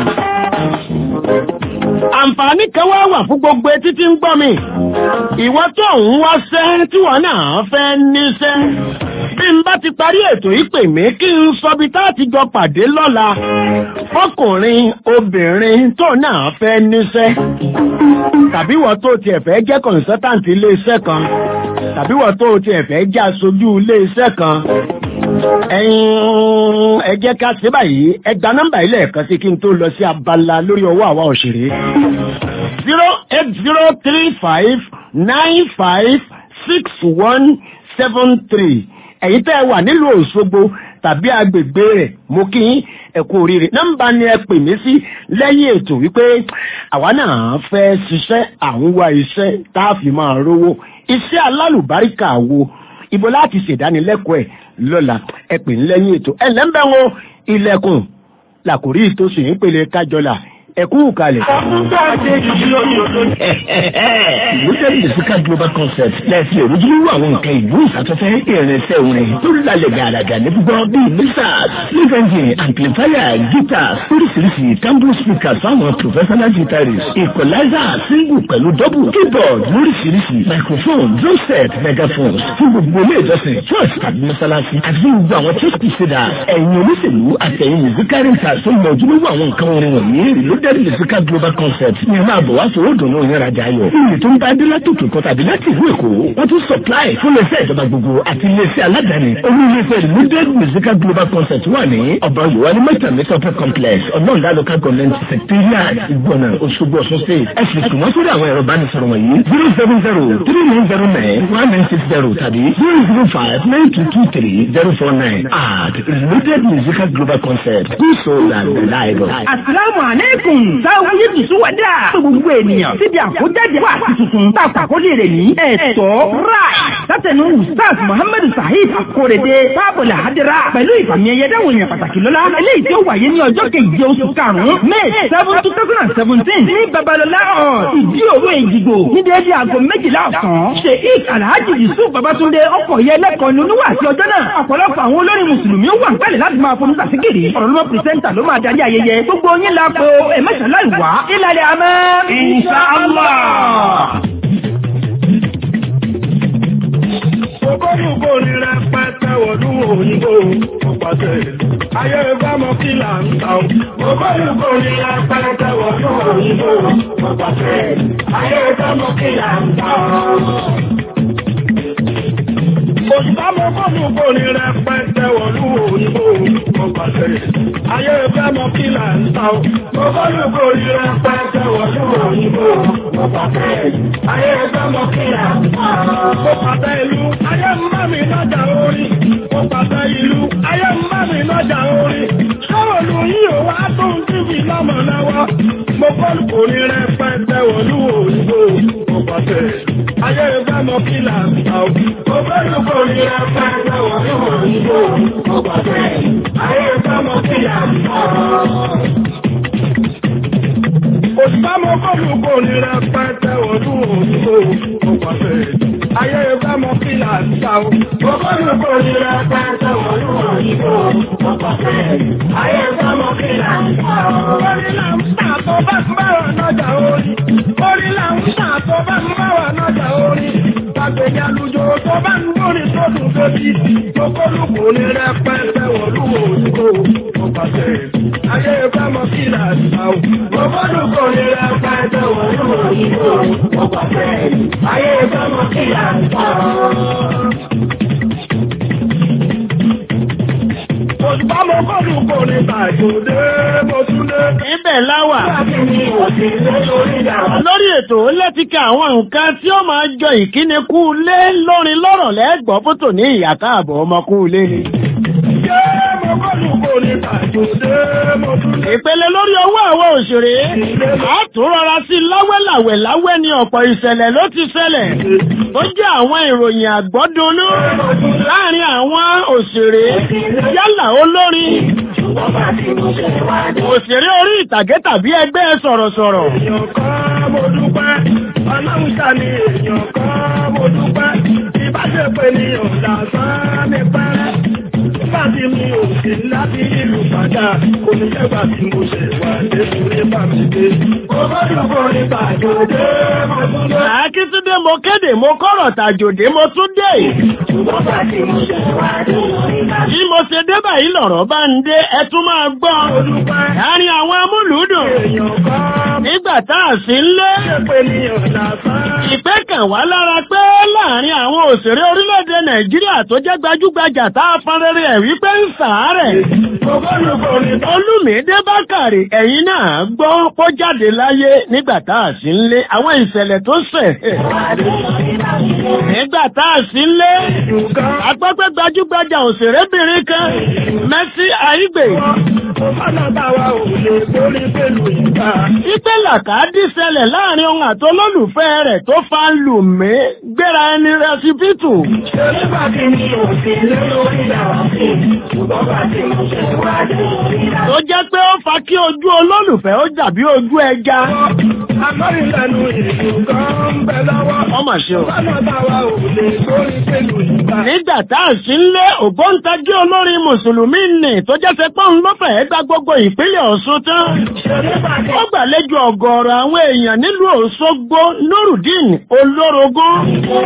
àǹfààní kan wá wà fún gbogbo etí tí ń gbọ́ mi ìwọ tó ń wáṣẹ́ tí wọ́n náà fẹ́ níṣẹ́ bí n bá ti parí ètò yìí pè mí kí n sọ bí tá a ti jọ pàdé lọ́la fọkùnrin obìnrin tó náà fẹ́ níṣẹ́ tàbí wọ́n tó tiẹ̀ fẹ́ jẹ́ consultant iléeṣẹ́ kan tàbí wọ́n tó tiẹ̀ fẹ́ jẹ́ aṣojú iléeṣẹ́ kan ẹ̀yin ẹ jẹ́ ká ṣe báyìí ẹ gba nọ́mbà ilé ẹ̀kan sí kí n tó lọ sí abala lórí ọwọ́ àwa òṣèré zero eight zero three five nine five six one seven three ẹ̀yin tẹ́ ẹ wà nílùú Òṣogbo tàbí agbègbè rẹ̀ mo kí yín ẹ kú oríire nọ́mbà ni ẹ pè mí sí lẹ́yìn ètò wípé àwa náà fẹ́ ṣiṣẹ́ à ń wá iṣẹ́ tá a fi máa rówó iṣẹ́ alálùbáríkà wo ibo láti ṣèdánilẹ́kọ̀ọ́ ẹ̀ lọ́la ẹ pè ní lẹ́yìn ètò ẹ lẹ́ńbẹ̀ wọn ilẹ̀kùn làkòrí ìtòsí ìpele kájọlà ẹ̀kú kalẹ̀. ìwúsẹ̀ musical global concept lẹ́sìn òrùjúlówó àwọn nǹkan ìlú ìsàtọ́fẹ́ ìrìnsẹ̀ orin tó lálẹ́ gàràgà ní gbígbọ́ bíi mixers live engine amplifier guitars oríṣiríṣi tambour speakers fáwọn professional guitarists equalizer single pẹ̀lú double keyboard lóríṣiríṣi microphone drum set megaphones fún gbogbo ilé ìjọsìn church tàbí mọ́sálásí àti fún gbogbo àwọn church crusaders ẹ̀yin olóṣèlú àtẹ̀yìn musical rentals tó mọ ojúlówó àwọn nǹkan orin wọ̀nyí reloaded musical global concept ní ẹ máa bọ̀ wá fowó dùnú yín rajà ayọ̀ iye tó ń bá dé látòkè kan tàbí láti ìlú èkó wọ́n tún supply fún iléeṣẹ́ ìjọba gbogbo àti iléeṣẹ́ aládàáni olú iléeṣẹ́ reloaded musical global concept wà ní ọba yorùbá ní mẹ́ta ní sọpẹ́ complex ọlọ́ọ̀dá local government secretariat ìgbọ̀nà òṣogbo ọ̀ṣun state ẹ sì kùn wọ́n sórí àwọn ẹ̀rọ ìbánisọ̀rọ̀ wọ̀nyí zero seven zero three nine zero nine one nine six zero tàbí zero zero five nine two two three zero four nine at reloaded musical global concept do so and reliable. Àsìlámù àlékún sáwọn yìí tù sí wàdà. Fún gbogbo ènìyàn síbi àkójáde wà tuntun. Tàpá àkọlé rẹ̀ ní ẹ̀tọ́ ráì. Látẹnu Ustaz Muhammad Sahib Akorede Tábọ̀lá Hadira pẹ̀lú ìfàmì ẹ̀yẹ dáhùn èèyàn pàtàkì lọ́la. Eléyìí tí ó wáyé ní ọjọ́ keje oṣù karùn-ún May seven two thousand and seventeen ní Babalọlá hall ìdí òru Èjìgbò ní déédéé aago méjìlá ọ̀sán. Sheikh Alhaji Yusuf Babatunde ọkọ̀ yẹ lẹ́kọ̀ọ́ ní oníwà àti ọjọ́ náà. Ọ̀pọ̀lọpọ̀ àwọn olórin Mùsùlùmí ó wà ń kálẹ̀ láti máa fọnú sàṣíkiri. Ọ̀rọ̀ lọ́mọ pìrìsẹ́ńtà ló máa darí ayẹyẹ. Gbogbo yín la po ẹ̀mẹ́sàn-án láì wá. Ìlàlẹ̀ àmọ́. Insha Allah. Ogólùgbò ní rẹpẹtẹ wọ̀lú òyìnbó ọ̀pàṣẹ. Ayé bá mọ kí là ń ta o. Ogólùgbò ní rẹpẹtẹ wọ̀lú òyìnbó ọ̀pàṣẹ. Ayé bá mọ kí là ń ta o. Òṣìṣẹ́ mọ ogólùgbò ní rẹpẹtẹ wọ̀lú òyìnbó ọ̀pàṣẹ. Ayé bá mọ kí là ń ta o. Ogólùgbò ní rẹpẹtẹ wọ̀lú òyìnbó ọ̀pàṣẹ. Ayé bá mọ kí là ń ta o. Ó pàtẹ ìlú ayé kò ní rẹpẹtẹ wọ̀lú òyìnbó ọ̀pàṣẹ. Ayé ìfẹ́ mọ kí là ń ta o. Ògbẹ́ni kò ní rẹpẹtẹ wọ̀lú òyìnbó ọ̀pàṣẹ. Ayé ìfẹ́ mọ kí là ń ta o. Òṣìṣàmọ́ kọ́lù kò ní rẹpẹtẹ wọ̀lú òyìnbó ọ̀pàṣẹ. Ayé ìfẹ́ mọ kí là ń ta o. Ògbẹ́ni kò ní rẹpẹtẹ wọ̀lú òyìnbó ọ̀pàṣẹ. Ayé ìfẹ́ mọ kí là ń ta o. Orí là ń tà tó bá ń bá wà lọ́jà orí. Orí là ń tà tó bá ń bá wà lọ́jà orí. Gbàgbéjà lùjọ tó bá ń lórí tó dùn tóbi. Tókólù kò ní rẹpẹtẹ wọ̀lú òyìnbó ọ̀pàṣẹ. Ayé ìfẹ́ mọ kí là ń ta o. Ògbẹ́ni kò ní rẹpẹtẹ wọ̀lú òyìnbó ọ̀pàṣẹ. Ayé ìfẹ́ mọ kí là ń ta o. Òṣìṣàmọ́ kọ́lù kò ní bàjọ́dé mo tún lé. Ibẹ̀ láwà. Lórí ètò lẹ́tíkà àwọn nǹkan tí ó máa jọ ìkíni kú lé lórin lọ́rọ̀ lẹ́gbọ́ fótò ní ìyá káàbọ̀ ọmọ kú lé ni. Ṣé mo kọ́lù kò ní bàjọ́dé mo tún lé. Ìpele lórí owó àwọn òṣèré. A tún rọra sí láwẹ́láwẹ̀ láwẹ́ ni ọ̀pọ̀ ìṣẹ̀lẹ̀ ló ti ṣẹlẹ̀. Tó jẹ́ àwọn ìròyìn àgbọ́dúnú láàrin àwọn òṣèré yálà olórin. Òṣèré orí ìtàgé tàbí ẹgbẹ́ sọ̀rọ̀sọ̀rọ̀. Èèyàn kan mo dúpẹ́, ọlọ́run ṣá ni èèyàn kan mo dúpẹ́. Ìbáṣepọ̀ ni ọ̀dà sán ní pẹ́rẹ́. Nígbà tí mi ò sí láti ìlú padà, kò ní jẹ́gbà tí mo ṣe wà nínú ní bàmídé. Mo gbọ́dọ̀ kọ́ ní bàjọ́dé mo tún lé. Àkíntúndé mo kéde mo kọ́rọ̀ tàjòdé mo tún dé. Bí mo ṣe dé báyìí lọ̀rọ̀ bá ń dé ẹ tún máa gbọ́. Láàrin àwọn amúlùúdùn. Èèyàn kan Nígbà tá a sì ń lé. pé ní ọ̀dà sán. Ìpẹ́ kàn wá lára pé láàrin àwọn òṣèré orílẹ̀-èdè Nàìjíríà tó jẹ́ gbajúgbajà tá a fọn rere ẹ̀ wípé ń sàárẹ̀. Mo gbọ́dọ̀ kọ́ ní Olúmídé Bákàrè ẹ̀yin náà gbọ́ kó jáde láyé nígbà tá a sì ń lé àwọn ìṣẹ̀lẹ̀ tó ṣẹ̀. Nígbà tá a sì ń lé. ìdùnkán. Àpẹ́pẹ́ gbajúgbajà òṣèrébìnrin kan Mercy Aigbe. Ọ̀nà báwa ò lè borí pẹ̀lú ìgbà. Ipe làkàdí ṣẹlẹ̀ láàrin ohun àtolólùfẹ́ rẹ̀ tó fa lù mí gbéra ẹni rẹsipítù. Ṣé nígbà tí mi ò sí lórí ìyàwó sí, ṣùgbọ́n bá ti mo ṣe wájú ìlà. Tó jẹ́ pé ó fa kí ojú olólùfẹ́ ó dàbí ojú ẹja. Àmọ́ ìlànà ìlú kan ń bẹ lọ́wọ́. Ọmọ ṣe o. Ọ̀nà báwa ò lè borí pẹ̀lú ìgbà. Nígbà tá a sì ń lé ògbóǹtagí olórin Mùsùlùmí nì tó jẹ́ sẹ́ pọ́n ló fẹ̀ẹ́ gba gbogbo ìpínlẹ̀ Ọ̀ṣun tán. Ṣé nígbà tí Ó gbàlejò ọ̀gọ̀ọ̀rọ̀ àwọn èèyàn nílùú Òṣogbo Nurudeen Olórogún.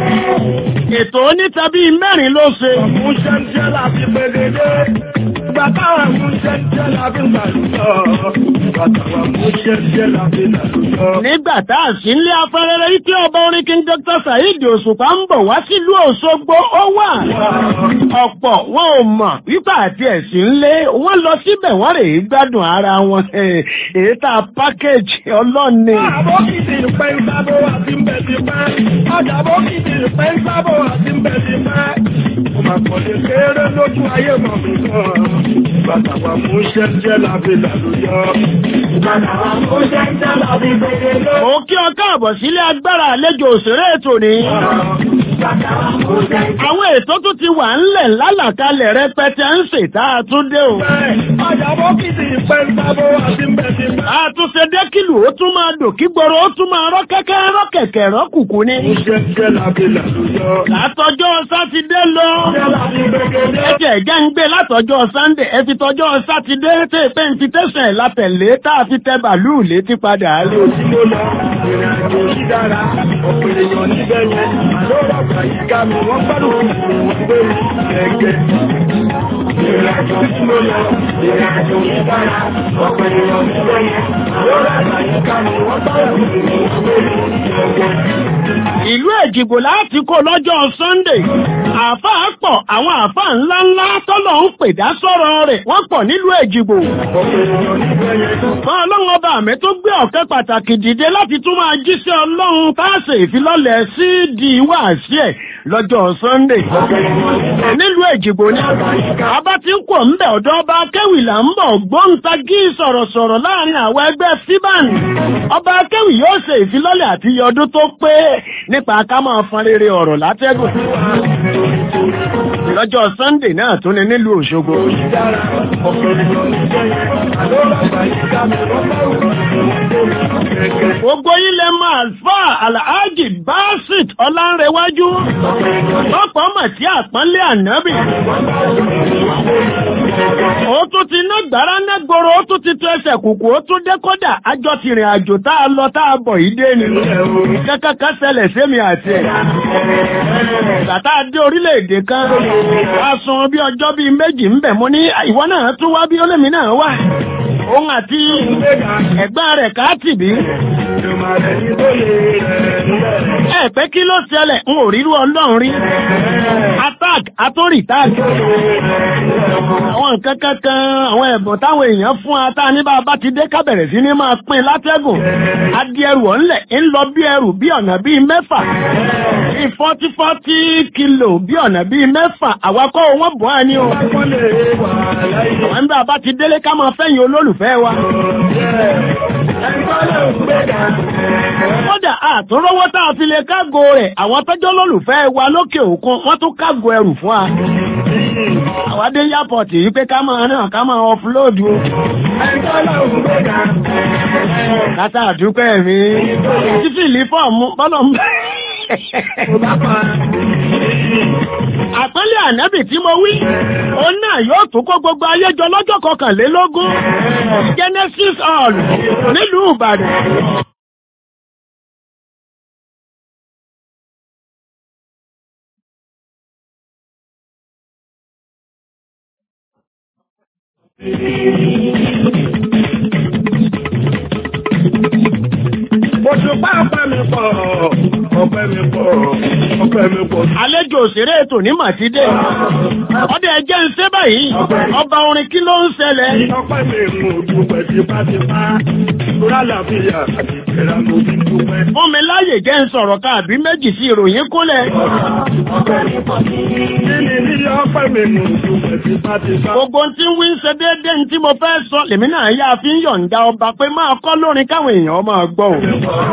Ètò oníta bíi mẹ́rin ló ṣe. mú ṣẹ́ńṣẹ́ láti pegedé? Ìgbà táwọn mú ṣẹ́ńṣẹ́ láti gbàlùyọ̀. Ìgbà táwọn mú ṣẹ́ńṣẹ́ láti gbàlùyọ̀. Nígbà tá a sì ń lé afẹ́rẹ́rẹ́ ike ọba orin King Dr. Saheed Òṣùpá ń bọ̀ wá sílùú Òṣogbo ó wà. Ọ̀pọ̀ wọn ò mọ̀ wípé àti ẹ̀sìn ń lé wọ́n lọ síbẹ̀ wọ́n rèé gbádùn ara wọn. Èyí tá a pákéjì ọlọ́ni. Àbókìtì ìpẹ́ ń sábò àti ń bẹ̀ ti pẹ́. Ọjà àbókìtì ìpẹ́ ń sábò àti ń bẹ̀ ti pẹ́. Mo máa kọ̀ lè kéré lójú ayé mọ̀ mi gan. Bàtà wa mú ṣẹ́ńṣẹ́ láti làlùyọ. Bàtà wa mú ṣẹ́ńṣẹ́ láti gbẹdẹ Mo kí ọ káàbọ̀ sílé agbára àlejò òṣèré ètò ní. Bàtà wa mú ṣẹ́ńṣẹ́ Àwọn ètò tó ti wà ńlẹ̀ lálàkalẹ̀ rẹpẹtẹ ń ṣètà àtúndé o. Ọjà àbókìtì ìpẹ́ ń sábò àti ń bẹ̀ ti pẹ́. Àtúnṣe dékìlù ó tún máa dò kí gbòòrò ó tún máa rọ́ kẹ́kẹ́ rọ́ kẹ̀kẹ́ rọ́ kùkù ni. Mú ṣẹ́ńṣẹ́ láti làlùyọ. Látọjọ́ Sátidé lọ. Ṣẹ́ńṣẹ́ láti gbẹdẹ. Ẹ jẹ́ ẹ̀jẹ̀ ń gbé látọjọ́ Sátidé ẹ fi tọjọ́ Sátidé tẹ́ pé invitation ẹ̀ látẹ̀lé tá a fi tẹ bàálù létí padà lé. tí mo lọ ìrìn àjò yìí dára ọ̀pọ̀ èèyàn níbẹ̀ yẹn àlọ́ ọ̀gbà yìí ká mi wọ́n gbádùn ìwọ̀n gbé mi gẹ́gẹ́. ìrìn àjò tí mo lọ ìrìn àjò yìí dára ọ̀pọ̀ èèyàn níbẹ̀ yẹn àlọ́ ọ̀gbà yìí ká mi wọ́n gbádùn ìwọ̀n gbé mi gẹ́gẹ́. Ìlú Èjìgbò láti kó lọ́jọ́ Sunday. Àáfàá pọ̀ àwọn àáfàá ńláńlá tọ́lọ̀ ń pè dá sọ̀rọ̀ rẹ̀ wọ́n pọ̀ nílùú Èjìgbò. ọ̀pọ̀ èèyàn níbẹ̀ yẹn Fún ọlọ́run ọba mi tó gbé ọ̀kẹ́ pàtàkì dìde láti tún máa jíṣẹ́ ọlọ́run táàsì ìfilọ́lẹ̀ sí di wáàsí ẹ̀. lọ́jọ́ sunday nílùú èjìgbò ni abá ti ń kọ̀ ń bẹ̀ ọ̀dọ́ ọba akéwì là ń bọ̀ gbóǹtagí sọ̀rọ̀sọ̀rọ̀ láàrin àwọn ẹgbẹ́ fiban ọba akéwì yóò ṣe ìfilọ́lẹ̀ àti iye ọdún tó pé nípa ká máa fọn rere ọ̀rọ̀ látẹ́gùn lọ́jọ́ sunday náà tún ni nílùú òṣogbo gbogbo ilẹ̀ malfa alhaji basit ọlánrewájú lọ́pọ̀ mọ̀ sí àpọ́nlé ànábì ó tún ti ná gbàrá ná gbòòrò ó tún ti tó ẹsẹ̀ kùkù ó tún dé kódà àjọ ti rìn àjò tá a lọ tá a bọ̀ yìí dé ni kankan kan ṣẹlẹ̀ sẹ́mi àti ẹ̀ bàtà dé orílẹ̀-èdè kan a sun bí ọjọ́ bíi méjì ń bẹ̀ mo ní ìwọ náà tún wá bí olómi náà wà òun àti ẹ̀gbọ́n rẹ̀ káàtì bí ẹ pé kí ló ṣẹlẹ̀ ń ò rírú ọlọ́run rí attack atórì tag àwọn nǹkan kankan àwọn ẹ̀bùn táwọn èèyàn fún ata ní bá a bá ti dé ká bẹ̀rẹ̀ sí ní máa pín látẹ́gùn adi ẹrù ọ̀nlẹ̀ ń lọ bí ẹrù bí ọ̀nà bíi mẹ́fà bíi fọ́tí fọ́tí kìlò bí ọ̀nà bíi mẹ́fà àwakọ̀ wọn bọ̀ á ní o àwọn bá a bá ti délé ká máa fẹ́yìn olólùfẹ́ wa kódà àtúnrọ́wọ́ tá a fi lè kágo rẹ̀ àwọn tọ́jọ́ lólùfẹ́ wa lókè òkun wọ́n tún kágo ẹrù fún wa. àwádé yápọ̀tì yìí pé ká máa náà ká máa ọfúlóòdù o. kátà àdúpẹ́ mi títí ìlú fọ́ọ̀mù bọ́lọ̀ ń bẹ́. Àpẹẹlẹ ànábì tí mo wí, òun náà yóò tún kó gbogbo ayé jọ lọ́jọ́ kọkànlélógún. Genesis Hall nílùú Ìbàdàn. Òṣùpá ọpẹ́ mi pọ̀, ọpẹ́ mi pọ̀, ọpẹ́ mi pọ̀. Àlejò òṣèré ètò ní Màtídé. Ọdẹ ẹjẹ́ ń ṣe báyìí. Ọba orin kí ló ń ṣẹlẹ̀? Ọpẹ́ mi mú dúpẹ́ tipátipá. Lórí àlàáfíà àti ìlera ló fi dúpẹ́. Fún mi láyè jẹ́ ń sọ̀rọ̀ káàbí méjì sí ìròyìn kúnlẹ̀. Kí ni ní ọpẹ́ mi mú dúpẹ́ tipátipá? Gbogbo tí ń wí ń ṣe déédéé ní tí mo fẹ́ sọ lèmi náà yá fi ń yọ̀ǹda ọba pé máa kọ́ lórin káwọn èèyàn máa gbọ́ o.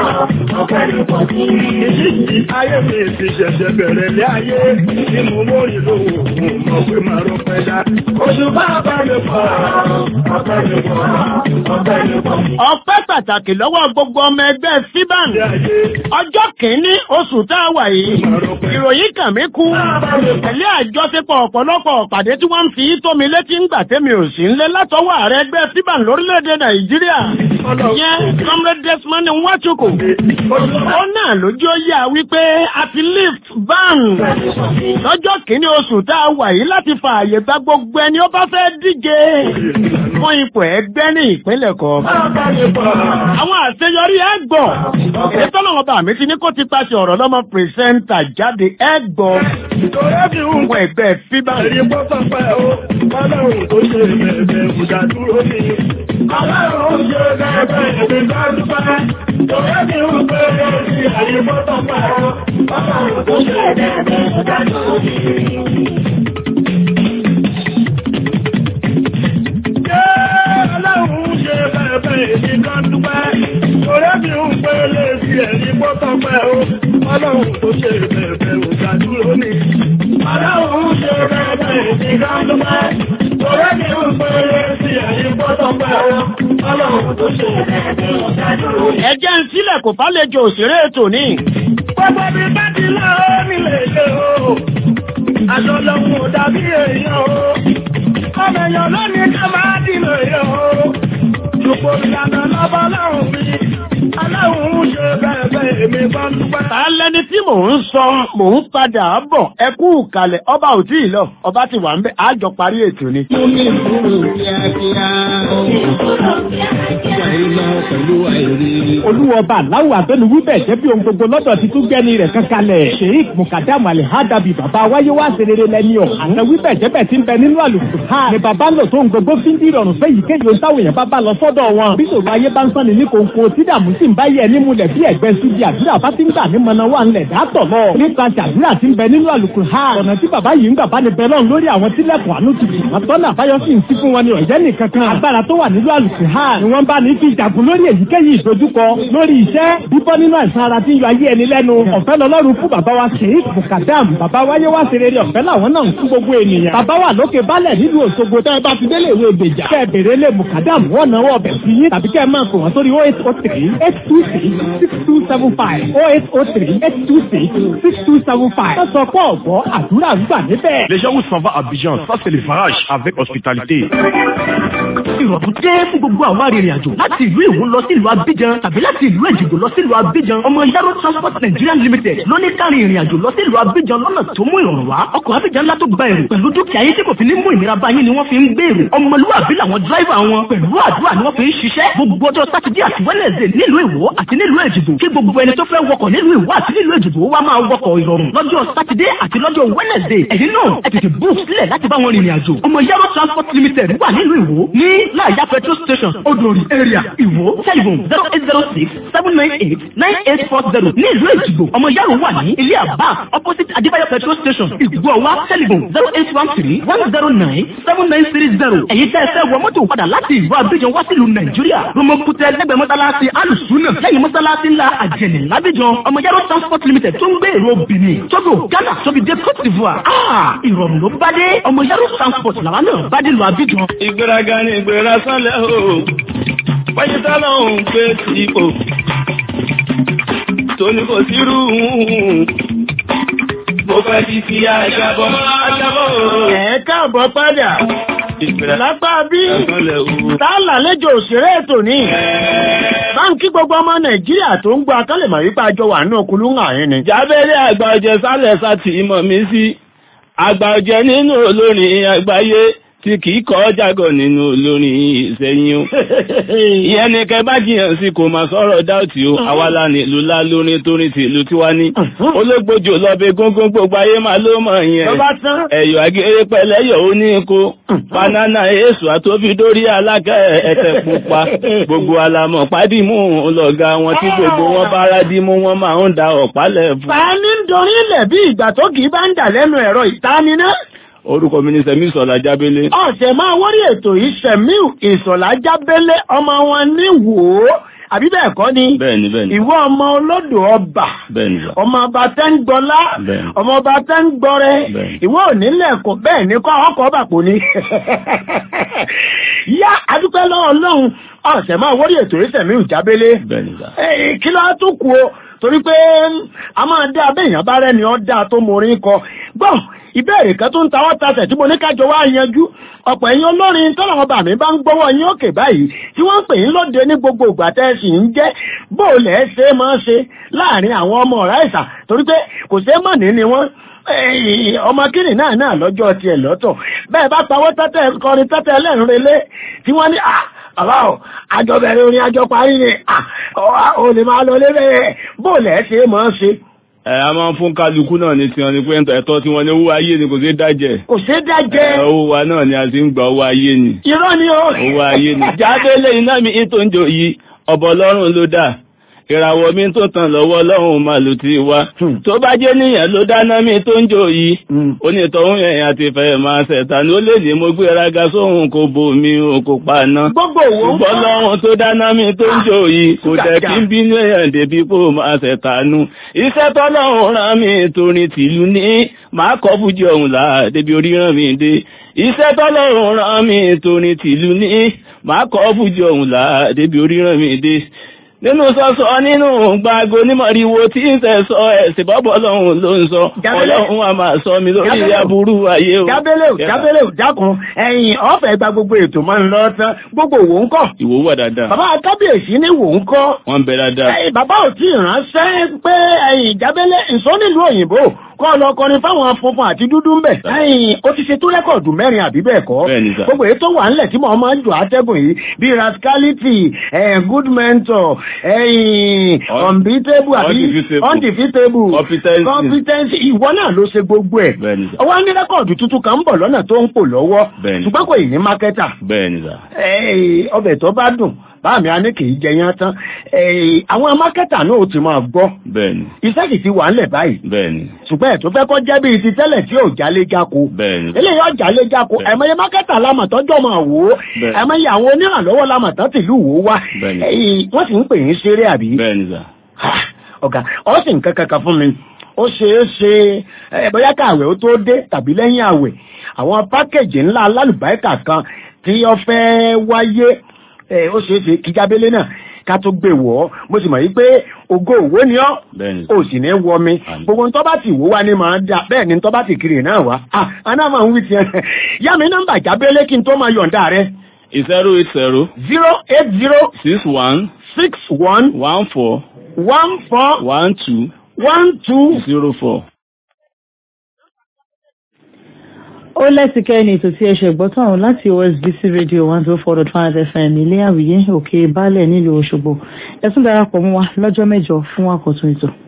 Ìyí ayé mi ti ṣẹ̀ṣẹ̀ bẹ̀rẹ̀ lé ayé tí mo mórí lówó mo mọ̀ pé máa rọpẹ́ dá. Òṣùpá ọpẹ́ mi pọ̀, ọpẹ́ mi pọ̀, ọpẹ́ mi pọ̀. Ọpẹ́ pàtàkì lọ́wọ́ gbogbo ọmọ ẹgbẹ́ Síbàn. Ilé ayé Ọjọ́ kìíní oṣù tá a wà yìí. Ìròyìn kàn mí kú. Tẹ̀lé àjọṣepọ̀ ọ̀pọ̀lọpọ̀ pàdé tí wọ́n ń fi tó mi létí ń gbà tẹ́mi ò sí ńlé látọwọ́ ààrẹ ẹgbẹ́ Síbàn lórílẹ̀‐èdè Nàìjíríà. Ìyẹn Comrade Desmond Nwachukwu. Ó náà lójú ó yà wípé a ti lift ban lọ́jọ́ kìíní oṣù tá a wà yìí láti fààyè gba gbogbo ẹni ó bá fẹ́ díje fún ipò ẹgbẹ́ ní ìpínlẹ̀ kọ̀ọ̀kan. Àwọn àṣeyọrí ẹgbọ̀. Èyí tọ́lọ́wọ́ bá mi ti ní kó ti paṣẹ ọ̀rọ̀ lọ́mọ pìrìsẹ́ńtà jáde ẹgbọ̀ ìtòrẹ́ fi ń fún ẹgbẹ́ fíbà. Èyí bọ́ sọ́pẹ́ o, ọlọ́run tó ṣe bẹ̀rẹ̀ ìjà dúró ní. Ọlọ́run ṣe bẹ̀rẹ̀ ìjà dúpẹ́. Ìtòrẹ́ fi ń pè é sí èyí bọ́ sọ́pẹ́ o, ọlọ́run tó ṣe bẹ̀rẹ̀ ìjà dúró ní. Ṣé ọlọ́run ṣe bẹ̀rẹ̀ ìjà dúpẹ́? Ìtòrẹ́ fi ń pè é sí èyí bọ́ sọ́pẹ́ o, ọlọ́run tó ṣe bẹ̀rẹ̀ ìjà dúró ní. Ọlọ́run ṣe bẹ̀rẹ̀ ìjà dúpẹ́. Ìtòrẹ́ fi ń pè é sí èyí bọ́ sọ́pẹ́ o, ọlọ́run tó ṣe bẹ̀rẹ̀ ìjà dúró ní. Ẹjẹ́ ń sílẹ̀ kò fálejò òṣèré ètò ní. Gbogbo bí bá ti lọ ó nílé ṣe o. Aṣọ lọ́hùn ò dàbí èèyàn o. Ọmọ èèyàn lónìí ká máa dìlò èèyàn o. Ṣùgbọ́n ìlànà lọ́bọ̀ lọ́hùn mi. Aláhùn ń ṣe bẹ́ẹ̀ bẹ́ẹ̀ èmi bá ń dúpẹ́. Ta lẹni tí mò ń sọ mò ń padà bọ̀ ẹ kú kalẹ̀ ọba ò tí ì lọ ọba ti wà ń bẹ àjọ parí ètò ni. Mú mi kúrò kíákíá. Àìlọ pẹ̀lú àìrí. olúwọba aláwọ abẹnuwí bẹ́ẹ̀ jẹ́ bí ohun gbogbo lọ́dọ̀ ti tún gbẹni rẹ̀ kankanlẹ̀ sheik mukadamu alihadabi baba wáyé wá serere lẹni ọ àtẹwí bẹ́ẹ̀ jẹ́ bẹ́ẹ̀ ti ń bẹ nínú àlùkò ha ni baba ń lò tó ń gbogbo fi ń di ìrọ̀rùn fẹ́ yìí kéye ohun táwọn èèyàn bá bá lọ sọ́dọ̀ wọn bí sòrò ayé bá ń sàn ní ní kòńkò tí dààmú sì ń bá yẹ ní mulẹ̀ bí ẹ̀gbẹ́ ṣubú ibi àdúrà bá ti ń gbà ní mọ̀nà wà ńlẹ̀ dátọ̀ lọ. nípasẹ̀ àdúrà ti ń bẹ nínú àlùkò ha. ọ̀nà tí bàbá yìí ń gbà bá ní bẹ lọ́run lórí àwọn tílẹ̀kùn àánú ti fi. àtọ́nà àbáyọ sì ń sí fún wọn ní ọ̀jẹ́ nìkan kan. agbára tó wà nínú àlùkò ha ni wọ́n bá ní fi jàgùn lórí èyíkéyìí ìdojúkọ lórí iṣẹ́ bíbọ́ nínú àìsàn ara tí ń yọ ayé ẹni lẹ́nu. ọ̀fẹ́ lọ́lọ́run fún bàbá wa sheik mukadam bàbá wáyé wá sí rere ọ̀fẹ́ làwọn náà ń fún gbogbo ènìyàn. bàbá wà lókè balẹ̀ nílùú Òṣogbo tẹ́ ẹ bá ti délé ìwé ìgbèjà. kẹ́ ẹ bèrè lé mukadam wọ́n náwó ọbẹ̀ sí yín tàbí kẹ́ ẹ máa pè wọ́n sórí oh eight oh three eight two six six two seven five oh eight oh three eight two six six two seven five. wọ́n sọ pé ọ̀gbọ́ àdúrà ń gbà níbẹ̀. Les gens où s'en va à Abidjan, ça c'est le farage avec hospitalité. ìrọ̀rùn dé fún gbogbo àwọn arìnrìn àjò láti ìlú Ìwó lọ sí ìlú Abidjan tàbí láti ìlú Èjìgbò lọ sí ìlú Abidjan ọmọ Yaro Transport Nigeria Limited ló ní kárin ìrìn àjò lọ sí ìlú Abidjan lọ́nà tó mú ìrọ̀rùn wá ọkọ̀ Abidjan ńlá tó gba èrò pẹ̀lú dúkìá yín tí kò fi ní mú ìnira bá yín ni wọ́n fi ń gbé èrò ọmọlúwàbí làwọn dráìvà wọn pẹ̀lú àdúrà ni wọ́n fi ń ṣiṣẹ́ gbogbo ọjọ́ sátidé àti wẹ́nẹ̀sẹ̀ nílùú Ìwó àti nílùú Èjìgbò kí gbogbo ẹni tó fẹ́ wọkọ̀ nílùú Ìwó àti nílùú Èjìgbò wá máa wọkọ̀ ìrọ̀rùn lọ́jọ́ sátidé àti lọ́jọ́ wẹ́nẹ̀sẹ̀ ẹ̀yin náà ẹ tètè book sílẹ̀ láti bá wọn rìnrìn àjò ọmọ Yaro Transport Limited wà nílùú Ìwó ní láàyà petrol station odori area Ìwó telephone zero eight zero six seven nine eight nine eight four zero ní ìlú Èjìgbò ọmọ Yaro wà ní ilé àbá opposite Adébáyọ̀ petrol station Ìgbọ̀wá telephone zero eight one three one zero nine seven nine three zero ẹ̀yin tẹ́ ẹ fẹ́ wọ mọ́tò padà láti ìlú Abidjan wá sílùú Nàìjíríà Romokutẹ lẹ́gbẹ̀ẹ́ mọ́sálásí alùsùnà lẹ́yìn mọ́sálásí ńlá àjẹnì lábíjan ọmọ Yaro transport limited tó ń gbé èrò Benin Togo Ghana tóbi dé Cote d'Ivoire ah ìrọ̀rùn ló bá dé ọmọ Yaro transport làwọn náà bá dé lu Abidjan. ìgbéraga ni ìgbéra sálẹ̀ o wáyé tálọ̀ ń pé tìpò tóní kò sírú mo fẹ́ ti fi àjàbọ̀ àjàbọ̀ o. ẹ káàbọ̀ padà lápá bí tààlà lẹ́jọ́ òṣèré ètò ní báńkì gbogbo ọmọ nàìjíríà tó ń gbọ́ akálẹ̀mọ̀ wípé àjọ wà ní òkúlù ń àyín ni. jábẹ́rẹ́ àgbà ọ̀jẹ̀ sálẹ̀ sátì mọ̀ mí sí àgbà ọ̀jẹ̀ nínú olórin àgbáyé tí kìí kọ́ jágọ̀ nínú olórin ìsẹ́yìn o. ìyẹn ni kẹ bá jiyàn sí kò máa sọ̀rọ̀ dáùtì o àwàlà nílùú lá lórin torin ti ìlú tiwa ní. ológbòjò lọ́bẹ̀ gógún gbogbo ayé máa ló mọ̀ yẹn. ẹ̀yọ̀ agéré pẹ̀lẹ́yọ̀ ó ní ko. banana èso àtòfi dórí alákẹ́ ẹ̀tẹ̀ pupa. gbogbo alamọ̀ pádìmú ọlọ́gá wọn tí gbogbo wọn bára dìmú wọn máa ń da ọ̀pálẹ̀ fún. fàánì ń dorí ilẹ̀ bí ìgbà tó kì í bá ń dà lẹ́nu ẹ̀rọ ìtaníná orúkọ mi ni sẹ̀mí ìsọ̀lá jábélé. ọ̀sẹ̀ máa wọ́rí ètò yìí sẹ̀mí ìsọ̀lá jábélé ọmọ wọn ní wò ó àbí bẹ́ẹ̀ kọ́ ni. bẹ́ẹ̀ni bẹ́ẹ̀ni. ìwọ ọmọ olódò ọba. bẹ́ẹ̀ni sà. ọmọ ọba tẹ́ ń gbọ́lá. bẹ́ẹ̀ni. ọmọ ọba tẹ́ ń gbọ́rẹ́. bẹ́ẹ̀ni. ìwọ onílẹ̀ kò bẹ́ẹ̀ ní kọ́ ọkọ̀ ọba kò ní. yá adúpẹ́ lọ́wọ́ lọ́hùn ọ̀sẹ̀ máa wọ́rí ètò yìí sẹ̀mí ìjábélé. bẹ́ẹ̀ni sà. kí ló á tún kú o torí pé a máa dá abẹ́yàn bá rẹ́ni ọ́ dáa tó morin kọ gbọ́n ìbéèrè kan tó ń ta wọ́n tasẹ̀ tí mo ní kájọ wá yanjú ọ̀pọ̀ ẹ̀yin olórin tọ́lọ̀ ọba mi bá ń gbọ́wọ́ yín òkè báyìí tí wọ́n ń pè yín lóde ní gbogbo ìgbà tẹ́ ẹ sì ń jẹ́ bóòlẹ̀ ẹ ṣe é máa ṣe láàrin àwọn ọmọ ọ̀rá ìsà torí pé kò ṣe é mọ̀ ní ni wọ́n ọmọ kìnnì náà náà lọ́jọ́ tiẹ̀ lọ́tọ̀ bẹ́ẹ̀ bá pawọ́ tẹ́tẹ́ kọrin tẹ́tẹ́ ẹlẹ́rìnrelé tí wọ́n ní bàbá ò àjọ bẹ̀rẹ̀ orin àjọ parí ni ò lè máa lọ lé bẹ́ẹ̀ bóòlẹ̀ ẹ ṣe é máa ṣe ẹ a máa ń fún kálukú náà ní tiwọn ni pé ẹ̀tọ́ tí wọ́n ní owó ayé ni kò sí dájẹ́. kò sí dájẹ́. owó wa náà ni a ti ń gba owó ayé ni. irọ́ ni o. owó ayé ni. jáde lẹ́yìn náà mi ètò ń jò yìí ọ̀bọ̀ ọlọ́run ló dà ìràwọ̀ mi tó tàn lọ́wọ́ lọ́hùn máa lò ti wá. tó bá jẹ́ níyàn ló dáná mi tó ń jò yìí. onítọ̀hún yẹn àti fẹ́ máa ṣẹ̀ta ní ó lè ní mo gbéraga sóhun kò bò mí o kò pa ná. gbogbo òwò ń ṣùgbọ́n lọ́hùn tó dáná mi tó ń jò yìí kò dẹ̀ kí n bínú èèyàn débi kó máa ṣẹ̀ta nú. iṣẹ́ tọ́lọ́hún rán mi torin tìlú ní màá kọ́ fújì ọ̀hún là débi orí rán mi dé. iṣẹ́ tọ́lọ́hún rán mi torin tìlú ní màá kọ́ fújì ọ̀hún là débi orí rán mi dé nínú sọ́sọ́ nínú gbàgbó nímọ̀ríwo tí ń tẹ̀ sọ ẹ̀sìn bọ́bọ̀ ọlọ́run ló ń sọ ọlọ́run a máa sọ mi lórí aburú ayé o. jábélé ò jábélé ò dákun ẹ̀yìn ọ̀fẹ́ gba gbogbo ètò máa ń lọ tán gbogbo òwò ń kọ́. ìwò wà dáadáa. bàbá kábíyèsí ní wò ń kọ́. wọ́n ń bẹ dáadáa. bàbá ò tí ì ránṣẹ́ pé ẹ̀yìn jábélé ǹsọ́ nílùú òyìnbó kọ́ lọ kọrin fáwọn funfun àti dúdú ń bẹ̀. ẹ̀yìn ó ti ṣe tó rẹ́kọ̀dù mẹ́rin àbí bẹ́ẹ̀ kọ́. bẹ́ẹ̀ni sà. gbogbo èyí tó wà ńlẹ̀ tí mo máa ń jò àtẹ́gùn yìí bíi rascality good mentor ẹ̀yìn unbeatable àbí undefeatable competence ìwọ náà ló ṣe gbogbo ẹ̀. bẹ́ẹ̀ni sà. ọwọ́ ní rẹ́kọ̀dù tuntun kan ń bọ̀ lọ́nà tó ń pò lọ́wọ́ Bẹ́ẹ̀ni. ṣùgbọ́n kò ì ní mákẹ́tà bẹ́ẹ̀ni sà. ọbẹ̀ tó bá dùn báàmì a ní kì í jẹ yán tán Eh, àwọn mákẹ́tà náà ó ti máa gbọ́ bẹ́ẹ̀ni iṣẹ́ sì ti wà ńlẹ̀ báyìí bẹ́ẹ̀ni ṣùgbọ́n ẹ̀ tó fẹ́ kọ́ jẹ́ bíi ti tẹ́lẹ̀ tí ò jálé jáko bẹ́ẹ̀ni eléyìí ọjà lé jáko ẹ̀mọye mákẹ́tà lámọ̀tọ́jọ́ máa wò ó Bẹ́ẹ̀. ẹ̀mọye àwọn onírànlọ́wọ́ lámọ̀tọ́ tìlú wò ó wá Bẹ́ẹ̀ni. Eh, wọ́n sì ń pè yín ṣeré àbí bẹ́ẹ̀ni sà ọ̀gá ọ̀sìn nǹkan kankan fún mi ó ṣeé ṣe ẹ bóyá káàwẹ̀ ó tó dé tàbí lẹ́yìn àwẹ̀ àwọn pákéjì ńlá alálùbáríkà kan tí ó fẹ́ wáyé ẹ, ó ṣeé ṣe kíjábélé náà ká tó gbé wọ̀ ọ́ mo sì mọ̀ yí pé ògo òwò ni ọ́ bẹ́ẹ̀ni ó sì ní wọ mi gbogbo ń tọ́ bá ti wò wá ní màá dà bẹ́ẹ̀ ni ń tọ́ bá ti kiri náà wá ah aná máa ń wí tiẹ̀ yá mi nọ́mbà jábélé kí n tó máa yọ̀ǹda rẹ zero eight zero zero eight zero six one six one one four one four one two one two zero four. ó lẹ́sìkẹ́ ní ètò tí ẹ ṣe gbọ́tọ̀ ọ̀hún láti OSBC radio one zero four dot five fm ilé àwìyé òkè baálẹ̀ nílùú Òṣogbo ẹ tún darapọ̀ mọ́ wa lọ́jọ́ mẹ́jọ fún àkọ́tún ètò.